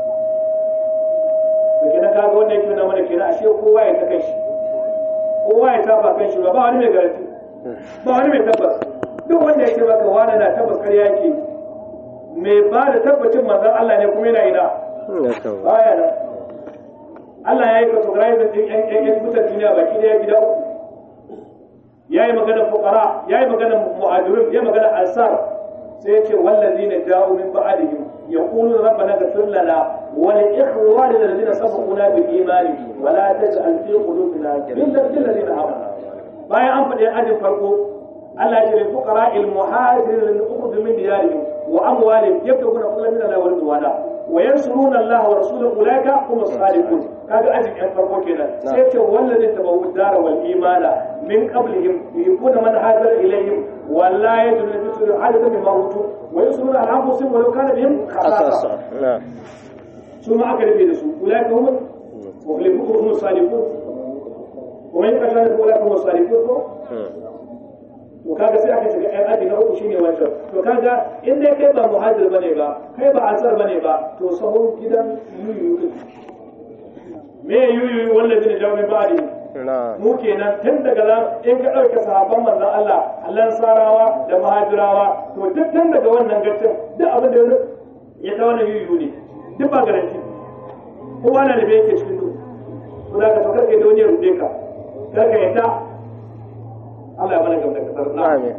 to kenan kaga wanda yake nuna mana kenan ashe kowa ya ta kai shi kowa ya tafa kan shi ba wani mai garanti ba wani mai tabbas duk wanda yake maka wani na tabbas kar yake mai ba da tabbacin manzon Allah ne kuma yana ina baya nan Allah ya yi categorizing din ƴan ƴan ƴan mutan duniya baki ɗaya gida uku ya yi maganar fuqara ya yi maganar muhajirin ya maganar ansar sai ya ce wallazina ja'u min ba'dihim yaquluna rabbana ighfir lana wa li ikhwanina alladhina sabaquna bil iman wa la taj'al fi qulubina ghillan lil ladina amanu bayan an faɗi ajin farko Allah ya ce lil fuqara al muhajirin lil ukhud min diyarihim wa amwalihim yabtaguna kullu min Allah wa ridwana wa yansuruna Allah wa rasulahu ulaika hum as-sadiqun kaga ajin yan farko kenan sai ce wallazi tabawu dara wal imana min qablihim yakuna man hajara ilayhim wa la yajidu fi sudurihim hajatan mimma utu wa yansuruna ala anfusihim wa law kana bihim khasasa su ma aka rufe da su ulaika hum muflihun hum as-sadiqun wa man yakashara ulaika hum as-sadiqun ko to kaga sai aka shiga ɗan aji na uku shine wancan to kaga in dai kai ba muhajir bane ba kai ba ansar bane ba to sahun gidan yuyu me yuyu wallazi ne jawo min ba'di mu kenan tun daga nan in ka ɗauke sahabban manzon Allah Allah sarawa da muhajirawa to duk tun daga wannan gacin duk abin da ya ta wannan yuyu ne duk ba garanti kowa na da bai yake cikin duk to da ka fakar kai da wani ya rude ka kar ka yadda Allah ya mana gamda kasar na Amin.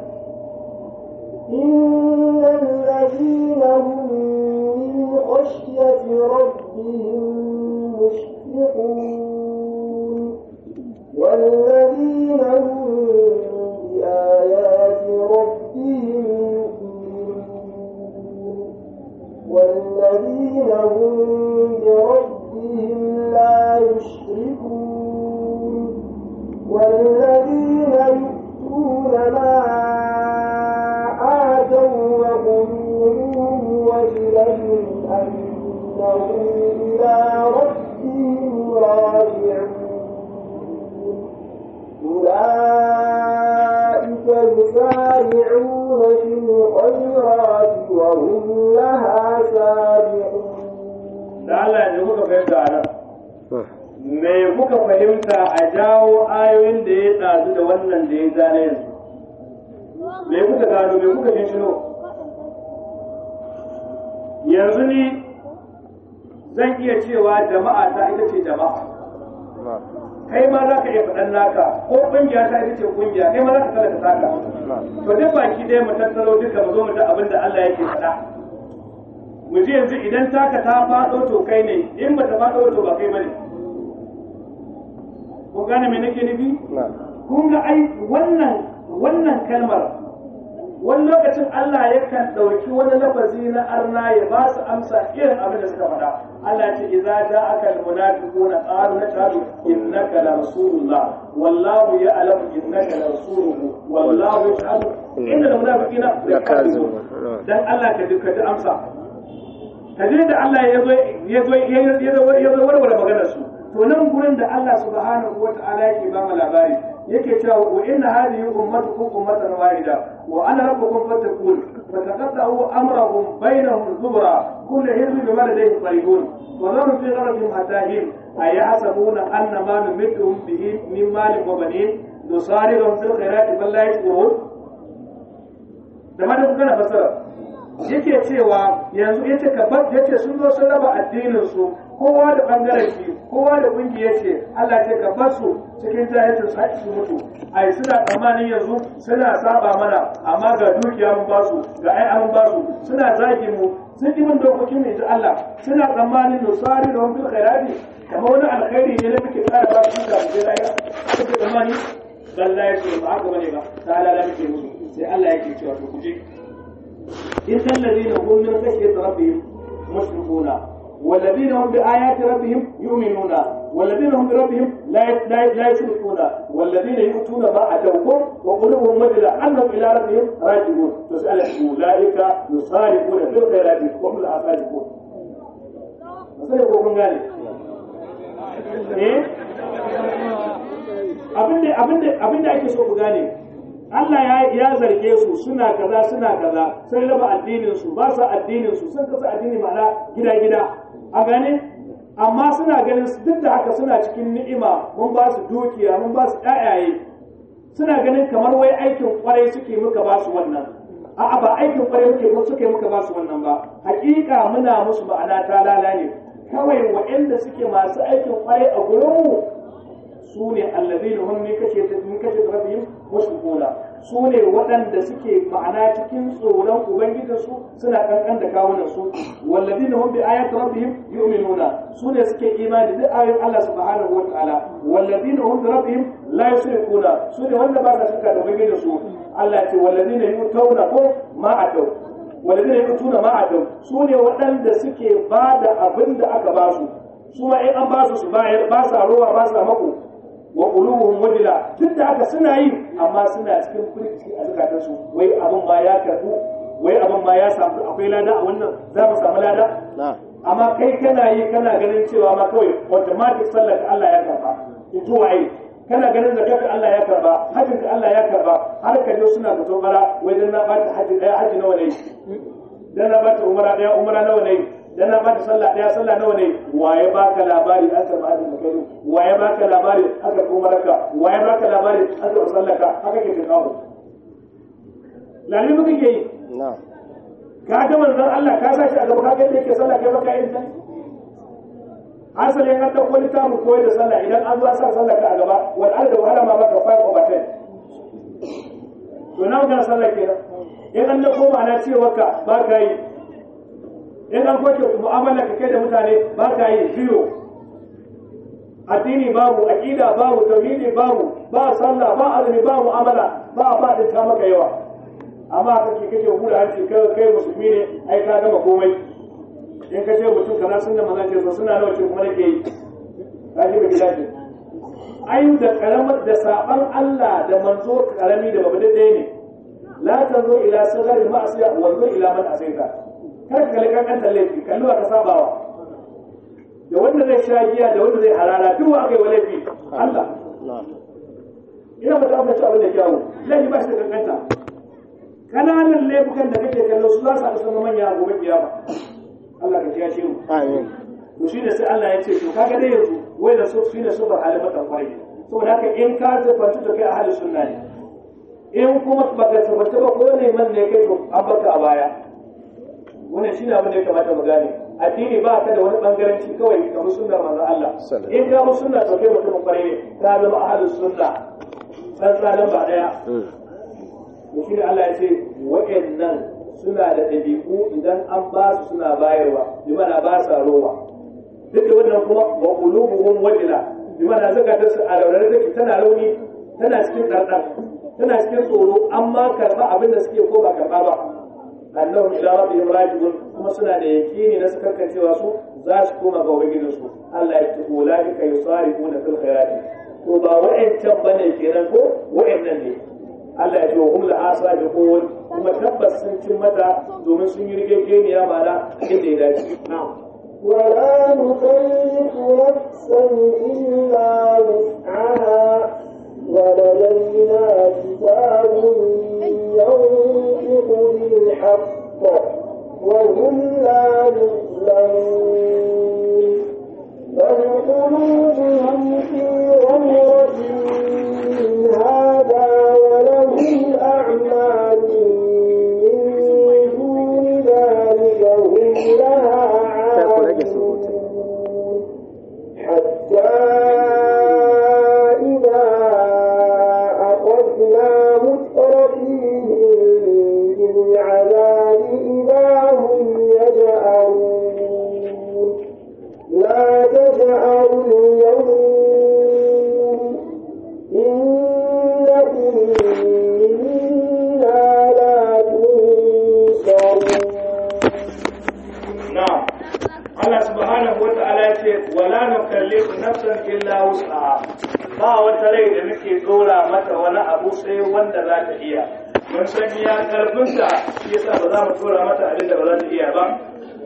إن الذين هم من خشية ربهم مشفقون والذين هم بآيات ربهم يؤمنون والذين هم بربهم لا يشركون والذين يؤتون ما آتوا وقلوبهم وجلة أنهم إلى ربهم راجعون أولئك يسارعون في الخيرات وهم لها سابقون da Allah ya muka fahimta a nan me kuka fahimta a jawo ayoyin da ya ɗazu da wannan da ya zane yanzu me kuka gano me kuka shino yanzu ni zan iya cewa jama'a ta ita ce jama'a kai ma za ka iya faɗan naka ko ƙungiya ta ita ce ƙungiya kai ma za ka talaka taka to duk baki ɗaya mu tattaro duka mu zo mu ji abin da Allah yake faɗa mu ji yanzu idan taka ta faɗo to kai ne in ba ta faɗo to ba kai bane kun gane me nake nufi kun ga ai wannan wannan kalmar wani lokacin Allah yakan ɗauki wani lafazi na arna ya ba su amsa irin abin da suka faɗa Allah ce idza ja'aka almunafiquna qalu nashhadu innaka la rasulullah wallahu ya'lamu innaka la rasuluhu wallahu yashhadu innal munafiqina lakazibun dan Allah ka duka ji amsa ka ji da Allah ya zo ya zo ya zo ya zo warware maganar su to nan gurin da Allah subhanahu wata'ala yake ba mu labari yake cewa wa inna hadhihi ummatukum ummatan wahida wa ana rabbukum fattaqun fataqaddahu amrahum bainahum zubra kullu hizbin bima ladayhim farihun wa dharu fi gharabihim hatahim ayahsabuna anna ma numidduhum bihi min malin wa banin nusari'uhum fil khairati bal la yashkurun da ma da kuka na fasara yake cewa yanzu yace ka yace sun zo sun raba addinin su kowa da bangaren shi kowa da kungiya ce Allah ce ka bar su cikin jahilcin su haƙi su mutu ai suna tsammanin yanzu suna saba mana amma ga dukiya mun basu ga ai mun basu suna zagi mu sun yi min dokokin mai Allah suna tsammanin nusari da wani khairati kamar wani alkhairi ne da muke tsara ba su da su da ya suke tsammani Allah ya ce ba haka bane ba ta halala muke musu sai Allah yake cewa to kuje إن الذين هم من خشية ربهم مشركون والذين هم بآيات ربهم يؤمنون والذين هم بربهم لا لا لا يشركون والذين يؤتون ما أتوكم وقلوبهم وجلة أنهم إلى ربهم راجعون تسأل أولئك يصارفون في الخيرات وهم لا صادقون مثلا يقولون ذلك إيه abinda abinda ake so ku gane Allah ya ya zarge su suna kaza suna kaza sun raba addinin su ba su addinin su sun kasa addini ma'ana gida gida a gane amma suna ganin duk da haka suna cikin ni'ima mun ba su dukiya mun ba su ƴaƴaye suna ganin kamar wai aikin kwarai suke muka ba su wannan a'a ba aikin kwarai muke ko suke muka ba su wannan ba hakika muna musu ma'ana ta lala ne kawai waɗanda suke masu aikin kwarai a gurin mu su ne allazina hum min kashe min kashe rabbihim mushrikuna su ne waɗanda suke ma'ana cikin tsoron ubangijinsu suna kankan da kawunan su wallazina hum bi ayati rabbihim yu'minuna su ne suke imani da ayoyin Allah subhanahu wa ta'ala wallazina hum bi rabbihim la yushrikuna su ne wanda ba sa shirka da ubangijinsu Allah ce wallazina yutawna ko ma atau wallazina yutuna ma atau su ne waɗanda suke ba da abin da aka ba su su ma in an ba su su bayar ba sa rowa ba sa mako wa qulubuhum wajila duk da haka suna yi amma suna cikin firki a zakatun su wai abin ma ya karbu wai abin ma ya samu akwai lada a wannan za mu samu lada amma kai kana yi kana ganin cewa ma kawai automatic sallar ka Allah ya karba in to waye kana ganin zakar Allah ya karba hajjin ka Allah ya karba har ka je suna fito bara wai dan na bata hajji daya hajji nawa ne dan na bata umara daya umara nawa ne dan na bata sallah daya sallah nawa ne waye baka labari an karba hajjin kai waye baka labari aka kuma raka waye baka labari aka sallaka haka ke kawo lalle muke yi ka ga manzon Allah ka sashi a gaba ka ga yake sallah kai baka yin ta asalin an dauko littafin koyar da sallah idan an zo sa sallah ka a gaba wal arda wahala ma baka fa ko batai to na ga sallah kenan in an dauko ma'ana cewa ka ba ka yi in an kwace mu'amala ka kai da mutane ba ka yi biyo addini babu aqida babu tauhidi babu ba sallah ba azumi ba mu'amala ba ba da ta maka yawa amma kake kake hura hanci kai kai musulmi ne ai ka gama komai in ka ce mutum kaza sun da manzon ce suna nawa ce kuma nake yi ka ji bai dace ayu da karamar da saban Allah da manzo karami da babu ɗaya ne la tanzo ila sagari ma'asiya wa ila man asaita kar ka kalli kankan laifi kalli ka sabawa da wanda zai sha giya da wanda zai harara duk wa aka yi wa laifi Allah ina ba ta amince abin da kyawu laifi ba shi da kankanta kananan laifukan da kake kallo su za su haɗu sama manya a gobe kiyama Allah ka kiyashe mu amin to shi ne sai Allah ya ce to kaga dai yanzu wai da su shine su bar halin matan kwai saboda haka in ka tabbata to kai a halin sunna ne in kuma baka tabbata ba ko ne man ne kai to an baka a baya wannan shine abin da ya kamata mu gane addini ba ka da wani bangaranci kawai ka bi sunnar manzon Allah in ka bi sunna to kai mutum kwarai ne ka zama ahlus sunna san tsadan ba daya to shi Allah ya ce wa'annan suna da ɗabi'u idan an ba su suna bayarwa bi mana ba sa rowa duk da wannan kuma wa qulubuhum wajila bi mana zakata su a raunare take tana rauni tana cikin ɗarɗar tana cikin tsoro amma karɓa abin da suke ko ba karɓa ba annahum ila rabbihim raji'un kuma suna da yakini na sakarkan cewa su za su koma ga ubangijin su Allah ya ce ulaika yusari'una fil khairati to ba wa'ancan bane kenan ko wa'annan ne Allah ya ce wa hum la asabiqun kuma tabbas sun cin mata domin sun yi rigegeniya mana inda ya dace na'am ولا نكلف نفسا إلا وسعها ولدينا كتاب ينطق بالحق وهم لا يظلمون بل قلوبهم في غمرة من هذا ولهم أعمال من دون ذلك هم لها عاملون حتى إذا أخذنا مترفيهم بالعذاب إذا هم يجأرون لا تجأروا اليوم إنكم منا لا تنصرون na'am Allah subhanahu wa ta'ala ya ce wala nukallifu nafsan illa wus'aha ba wata rai da muke dora mata wani abu sai wanda za ta iya mun san ya karfinta shi yasa ba za mu dora mata abin da ba za ta iya ba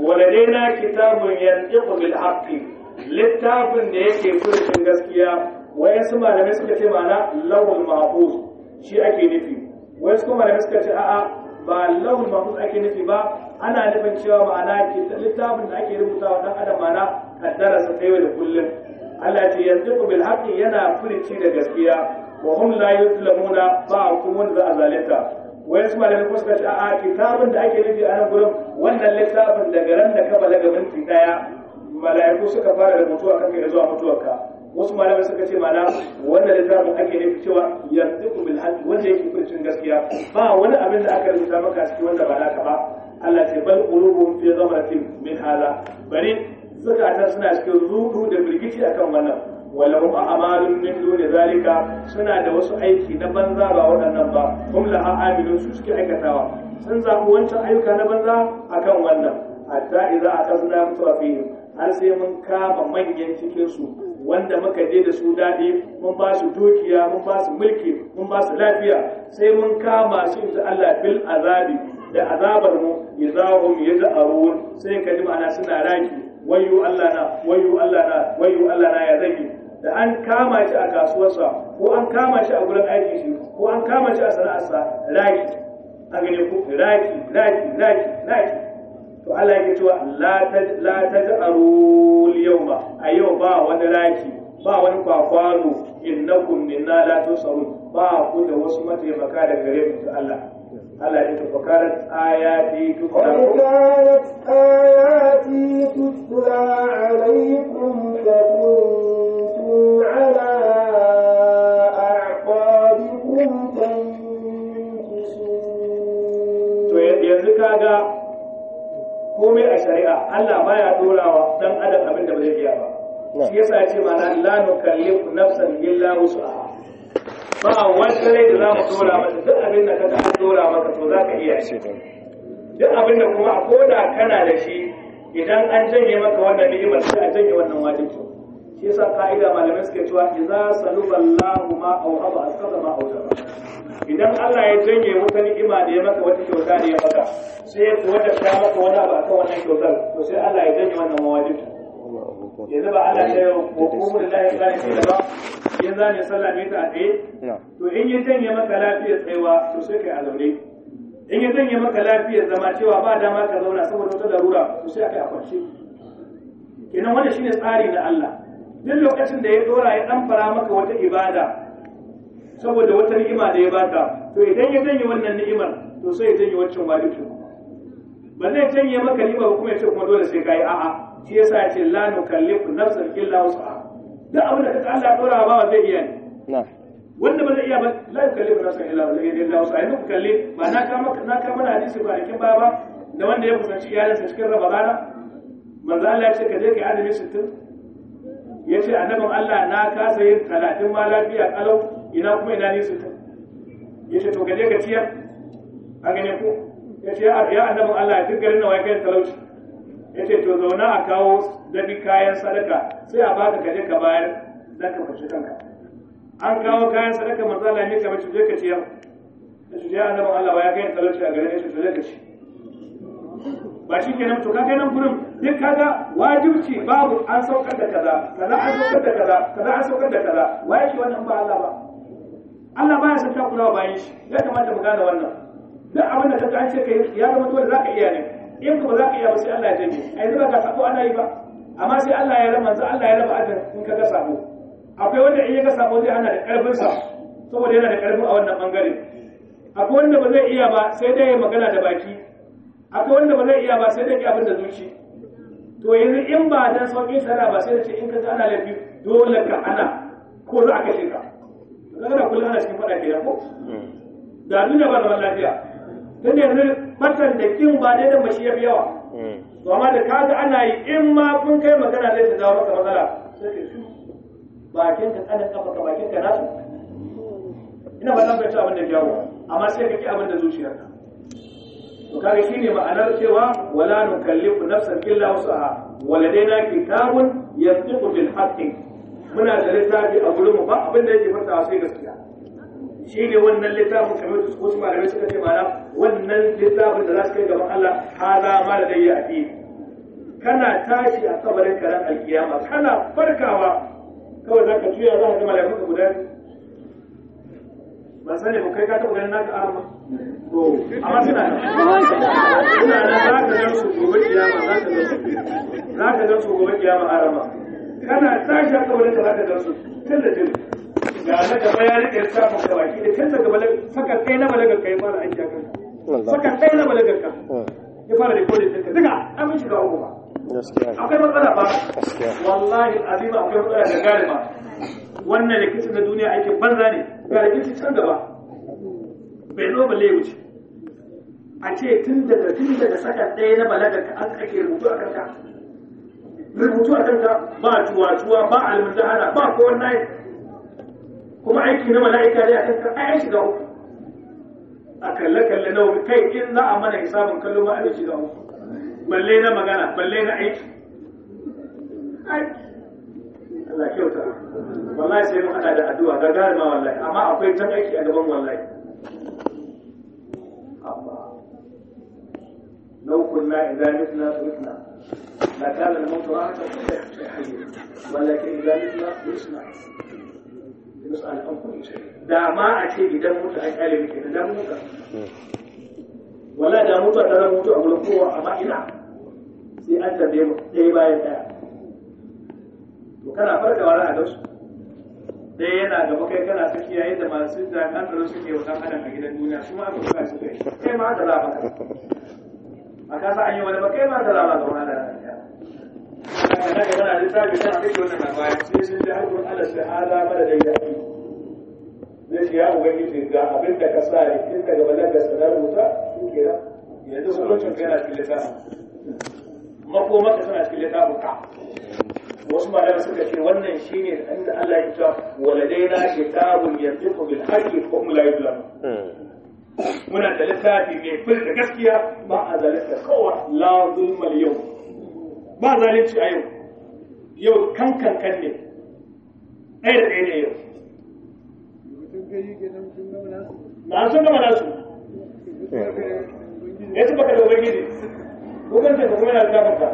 waladaina kitabun yantiqu bil haqqi littafin da yake furucin gaskiya wayansu malamai suka ce ma'ana lawul mahfuz shi ake nufi wayansu kuma malamai suka ce a'a ba lawul mahfuz ake nufi ba ana nufin cewa ma'ana littafin da ake rubuta wa dan adam ma'ana kaddara sa ta yau da kullum Allah ce yanzu bil haqqi yana furici da gaskiya wa hum la yuzlamuna ba kuma wanda za a zalunta wai su malamai kuma suka ce a'a kitabun da ake nufi a nan gurin wannan littafin daga ran da ka balaga minti daya mala'iku suka fara rubutu akan kai zuwa mutuwarka wasu malamai suka ce mana wannan littafin ake nufi cewa yanzu bil haqqi wanda yake furcin gaskiya ba wani abin da aka rubuta maka a cikin wanda ba naka ba Allah ce bal qulubum fi ghamratin min hada bari zakatan suna cikin rudu da birgici akan wannan walahum a'malun min duni zalika suna da wasu aiki na banza ba waɗannan ba hum la a'amilun su suke aikatawa sun zaɓi wancan ayyuka na banza akan wannan hatta idza akazna mutrafihim har sai mun kama manyan cikin su wanda muka je da su daɗi mun ba su dukiya mun ba su mulki mun ba su lafiya sai mun kama su inda Allah bil azabi da azabar mu idahum yad'arun sai ka ji ma'ana suna raki wayu Allah na wayu Allah na wayu Allah na ya zagi da an kama shi a kasuwarsa ko an kama shi a gurin aiki shi ko an kama shi a sana'arsa raki a gane ku raki raki raki raki to Allah yake cewa la taj la taj'aru al-yawma a yau ba wani raki ba wani kwakwaro innakum minna la tusarun ba ku da wasu mataimaka daga gare mu Allah Allah ya ce fakarat ayati قد كانت آياتي تتلى عليكم فكنتم على أعقابكم to تنكسون yanzu kaga komai a shari'a Allah baya dorawa dan adam abin da ba zai iya ba shi yasa ya ce mana la nukallifu nafsan illa wus'aha ba wata rai da za mu dora mata duk abin da kaga an dora maka to za ka iya shi duk abin da kuma ko da kana da shi idan an janye maka wannan ni'imar sai a janye wannan wajibi shi yasa ka'ida malamai suke cewa idza saluballahu ma awhaba asqata ma awjaba idan Allah ya janye wata ni'ima da ya maka wata kyauta da ya maka sai ya kuwa da ta maka wani abu akan wannan kyautar to sai Allah ya janye wannan mawajibi yanzu ba Allah ya yi wa kuma da lahi zai ce ba in za ne sallah ne ta a tsaye to in ya janye maka lafiyar tsayawa to sai kai a zaune in ya janye maka lafiyar zama cewa ba dama ka zauna saboda wata larura to sai kai a kwance kenan wannan shine tsari na Allah duk lokacin da ya dora ya dan fara maka wata ibada saboda wata ni'ima da ya baka to idan ya janye wannan ni'imar to sai ya janye wancan wajibi ba zai janye maka ni'ima ba kuma ya ce kuma dole sai kai a'a shi yasa ya ce la nukallifu nafsan illa wus'aha duk abin da kaga Allah ya dora ba zai iya ne wanda ba zai iya ba la yukallifu nafsan illa illa wus'aha yanzu ku kalli ba na kama na kama na hadisi kwanakin baya ba da wanda ya kusanci iyalinsa cikin ramadana manzo Allah ya ce ka je ka azumi 60 ya ce annabin Allah na kasa yin talatin ma lafiya kalau ina kuma ina ni su ya ce to ka je ka ciyar a gane ko ya ce ya annabin Allah duk garin nawa ya kai talauci ya ce to zauna a kawo dabi kayan sadaka sai a baka ka je ka bayar dan ka fashe kanka an kawo kayan sadaka manzo Allah ne ka bace je ka ciyar ya ce ya annabin Allah ya kai talauci a garin ya ce to je ka ci ba shi kenan to kaga nan gurin duk kaga wajibci babu an saukar da kaza kaza an saukar da kaza kaza an saukar da kaza wa yake wannan ba Allah ba Allah ba ya san takurawa bayan shi ya kamata mu gane wannan duk abin da kaga an ce kai ya zama dole zaka iya ne in ka ba zaka iya ba sai Allah ya janye ai zaba ka sabo ana yi ba amma sai Allah ya rama sai Allah ya raba ajin in kaga sabo akwai wanda in ya ga sabo zai hana da karfin sa saboda yana da karfin a wannan bangare akwai wanda ba zai iya ba sai dai ya magana da baki akwai wanda ba zai iya ba sai da ke abin da zuci to yanzu in ba dan sauƙin shari'a ba sai da ce in ka ana laifi dole ka ana ko za a kashe ka kaga da kullum ana cikin faɗa kenan ko da duniya ba zaman lafiya tun yanzu fatan da kin ba dai da mashi yafi yawa to amma da kaga ana yi in ma kun kai magana zai ta jawo maka matsala sai ka shi bakin ka tsanin kafa ka bakin ka nasu ina ba zan fahimci abin da jawo amma sai ka ki abin da zuciyarka to kaga shine ma'anar cewa wala nukallifu nafsan illa wusaha waladaina kitabun yantiqu bil haqqi muna da littafi a gurin mu ba abin da yake fata sai gaskiya shine wannan littafin kamar da wasu malamai suka ce mana wannan littafin da za su kai gaban Allah hada ma da dai a kana tashi a kabarin karan alkiyama kana farkawa kawai zaka juya za ka ga mala'iku guda ba sani ba kai ka taɓa ganin naka arma to amma suna nan suna nan za ka gan su gobe kiyama za ka gan su za ka gan su gobe kiyama arma kana tashi haka wani za ka gan su tun da tun ga na gaba ya rike lissafin ka baki da tun daga balaga saka kai na balagar ka ya fara aiki a kanka saka kai na balagar ka ya fara rikodin ɗinka duka an mun shiga uku ba akwai matsala ba wallahi azima akwai matsala da gane ba wannan rikicin na duniya aikin banza ne ga rikici can gaba bai zo balle ya wuce a ce tun daga tun daga saka ɗaya na balagar ka an ake rubutu a kanka rubutu a kanka ba tuwa-tuwa ba almundahana ba ko wannan kuma aiki na mala'ika ne a kanka ai an shiga uku a kalle-kalle na wuri kai in za a mana hisabin kallo ma an shiga uku balle na magana balle na aiki Allah kyauta wallahi sai mun hada da addu'a ga garima wallahi amma akwai jan aiki a gaban wallahi amma لو كنا إذا متنا تركنا لكان الموت راحة كل حي ولكن إذا متنا يسمع يسأل عن كل شيء دا ما أتي إذا موت أي كلمة كده دا موت ولا دا موت دا موت أقول قوة أما إنا sai an tambaye mu ɗaya bayan ɗaya to kana farka wani a su ɗaya yana gaba kai kana tsakiya yadda masu jami'an tsaro suke wa ɗan adam a gidan duniya su ma aka buga su kai kai ma da lafa a kasa an yi wani ba kai ma da lafa ga wani da lafiya haka na gaba na littafi tana kake wannan na baya sai sun ji harkar ala sai ala mara da yaki zai ce ya ubangiji ga abin da ka sa rikin ka gaba da sanar rubuta shi kenan yanzu sulucin kai na cikin littafin makomaka suna cikin littafin ka wasu malamai suka ce wannan shine inda Allah ya ce waladaina kitabun yantiqu bil haqqi wa hum la yuzlamun muna da littafi mai fil da gaskiya ba a zalunta kowa la zulma yau ba zalunci a yau yau kan kan kan ne ɗaya da ɗaya ne yau na sun gama nasu ya ci baka da ubangiji hukuncin ka kuma yana da ka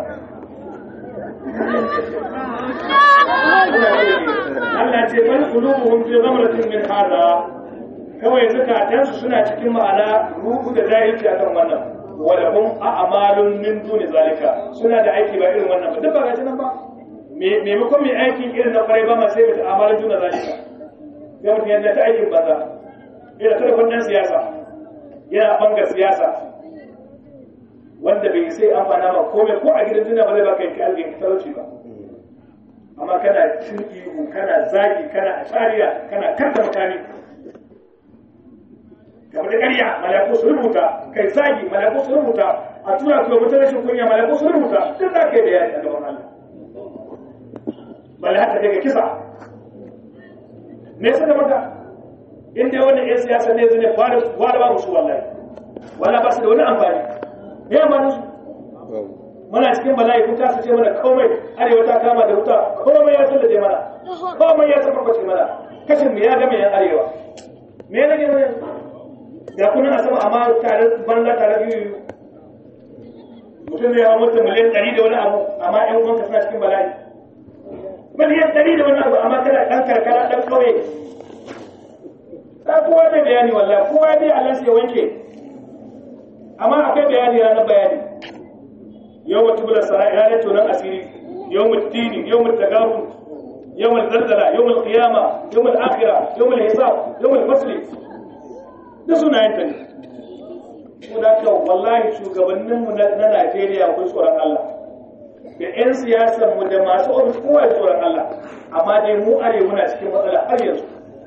Allah ce bal qulubuhum fi ghamratin min hada kawai zukatansu suna cikin ma'ana ruhu da jahilci akan wannan wala hum a'malun min duni zalika suna da aiki ba irin wannan ba duk ba gashi nan ba maimakon mai aikin irin na kwarai ba ma sai mutu amalin duna zalika ya mutum yadda ta aikin banza yana ta da dan siyasa yana bangar siyasa wanda bai sai amfana ma komai ko a gidan duniya ba zai baka yanki alƙin talauci ba amma kana cin ihu kana zagi kana ashariya kana karta makami kamar da ƙarya malaku su rubuta kai zagi malaku su rubuta a tura ku mutum rashin kunya malaku su rubuta duk za ka yi da yaki a gaban Allah bala haka daga kisa me suka maka inda wannan yan siyasa ne zai fara fara ba musu wallahi wala ba su da wani amfani ya amfani su muna cikin bala'i kun kasa ce mana komai arewa ta kama da wuta komai ya tsallaje mana komai ya tabbace mana kashin mu ya game yan arewa me ne ne da kuna a sama amma tare banza tare biyu mutum zai hawa mutum miliyan ɗari da wani abu amma ƴan uwanka suna cikin bala'i miliyan ɗari da wani abu amma kana ɗan karkara ɗan ƙauye ta kowa da bayani wallahi kowa dai Allah sai wanke amma akwai bayani ranar bayani yau mutu bula sara'i ranar tonon asiri yau mutu dini yau mutu tagaru yau mutu zalzala yau mutu qiyama yau mutu akhira yau mutu hisab yau mutu fasli da sunayen ta ne ko da ka wallahi shugabanninmu na Najeriya kun tsoron Allah da 'yan siyasar mu da masu ofis kowa ya tsoron Allah amma dai mu are muna cikin matsala har yanzu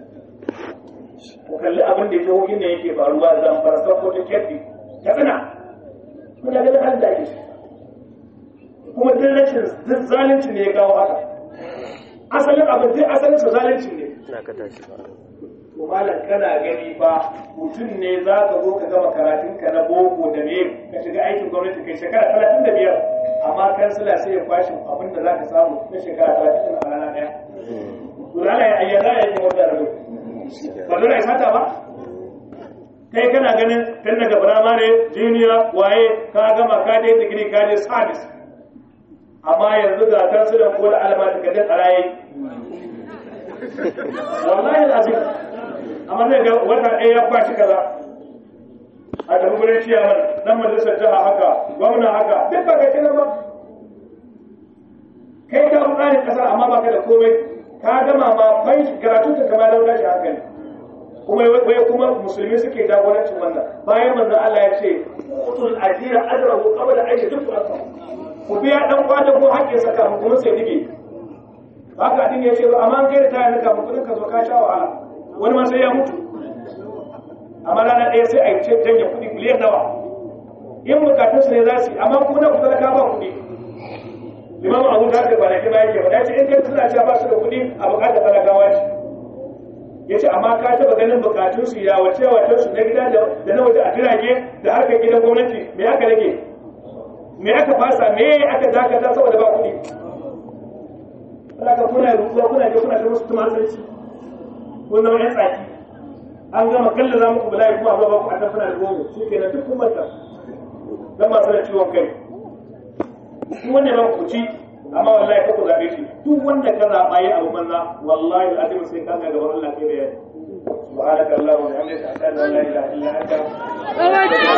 ku kalli abin da jihohin da yake faruwa zan fara sako ta kefi ta tsina muna ganin halin da ake kuma duk rashin zalunci ne ya kawo haka asalin abin duk asalin sa zalunci ne na ka tashi ba to malam kana gani ba mutum ne za ka zo ka gama karatun ka na boko da me ka shiga aikin gwamnati kai shekara talatin da biyar amma kansila sai ya kwashe abin da za ka samu na shekara talatin a rana ɗaya to lala ya ayyana ya yi wata rabu ba dole ya sata ba kai kana ganin tun daga firamare jiniya waye ka gama ka je digiri ka je service amma yanzu ga kansilan ko da alama da gajen a raye wallahi azim amma zai ga wata ɗaya ya kwashi kaza a da gurin ciyaman dan majalisar jiha haka gwamna haka duk ba kai nan ba kai ka buƙatar kasar amma baka da komai ka gama ma bai karatu ta kamar lauta shi hankali kuma wai kuma musulmi suke jagorancin wannan bayan manzon Allah ya ce utul ajira ajrahu qabla an yadfu akum ku biya dan kwata ko hakkin sa kafin kuma sai dige haka din ya ce ba amma kai da ta yanka kafin kudin ka zo ka sha wahala wani ma sai ya mutu amma rana ɗaya sai a yi ce janye kuɗi miliyan nawa in bukatun su ne za su yi amma kuma na kusa ka ba kuɗi limamu abu da haka kwanaki ma yake faɗa ce in kai suna cewa ba su da kuɗi a bukatar talakawa ce ya ce amma ka taɓa ganin bukatun su ya wace wace su na gida da na waje a jirage da harkar gidan gwamnati me aka rage me aka fasa me aka dakata saboda ba kuɗi Allah kuna rubuwa kuna je kuna ta musu tumatirci kun zama yan tsaki an gama kalla za muku bala'i kuma ba ku a tafina da gogo shi kenan duk kun manta dan masu da ciwon kai duk wanda ba ku ci amma wallahi ka ku zabe shi duk wanda ka zaba yi abu manza wallahi alazim sai ka ga gaban Allah kai bayani subhanaka allahumma wa bihamdika ashhadu an la ilaha illa anta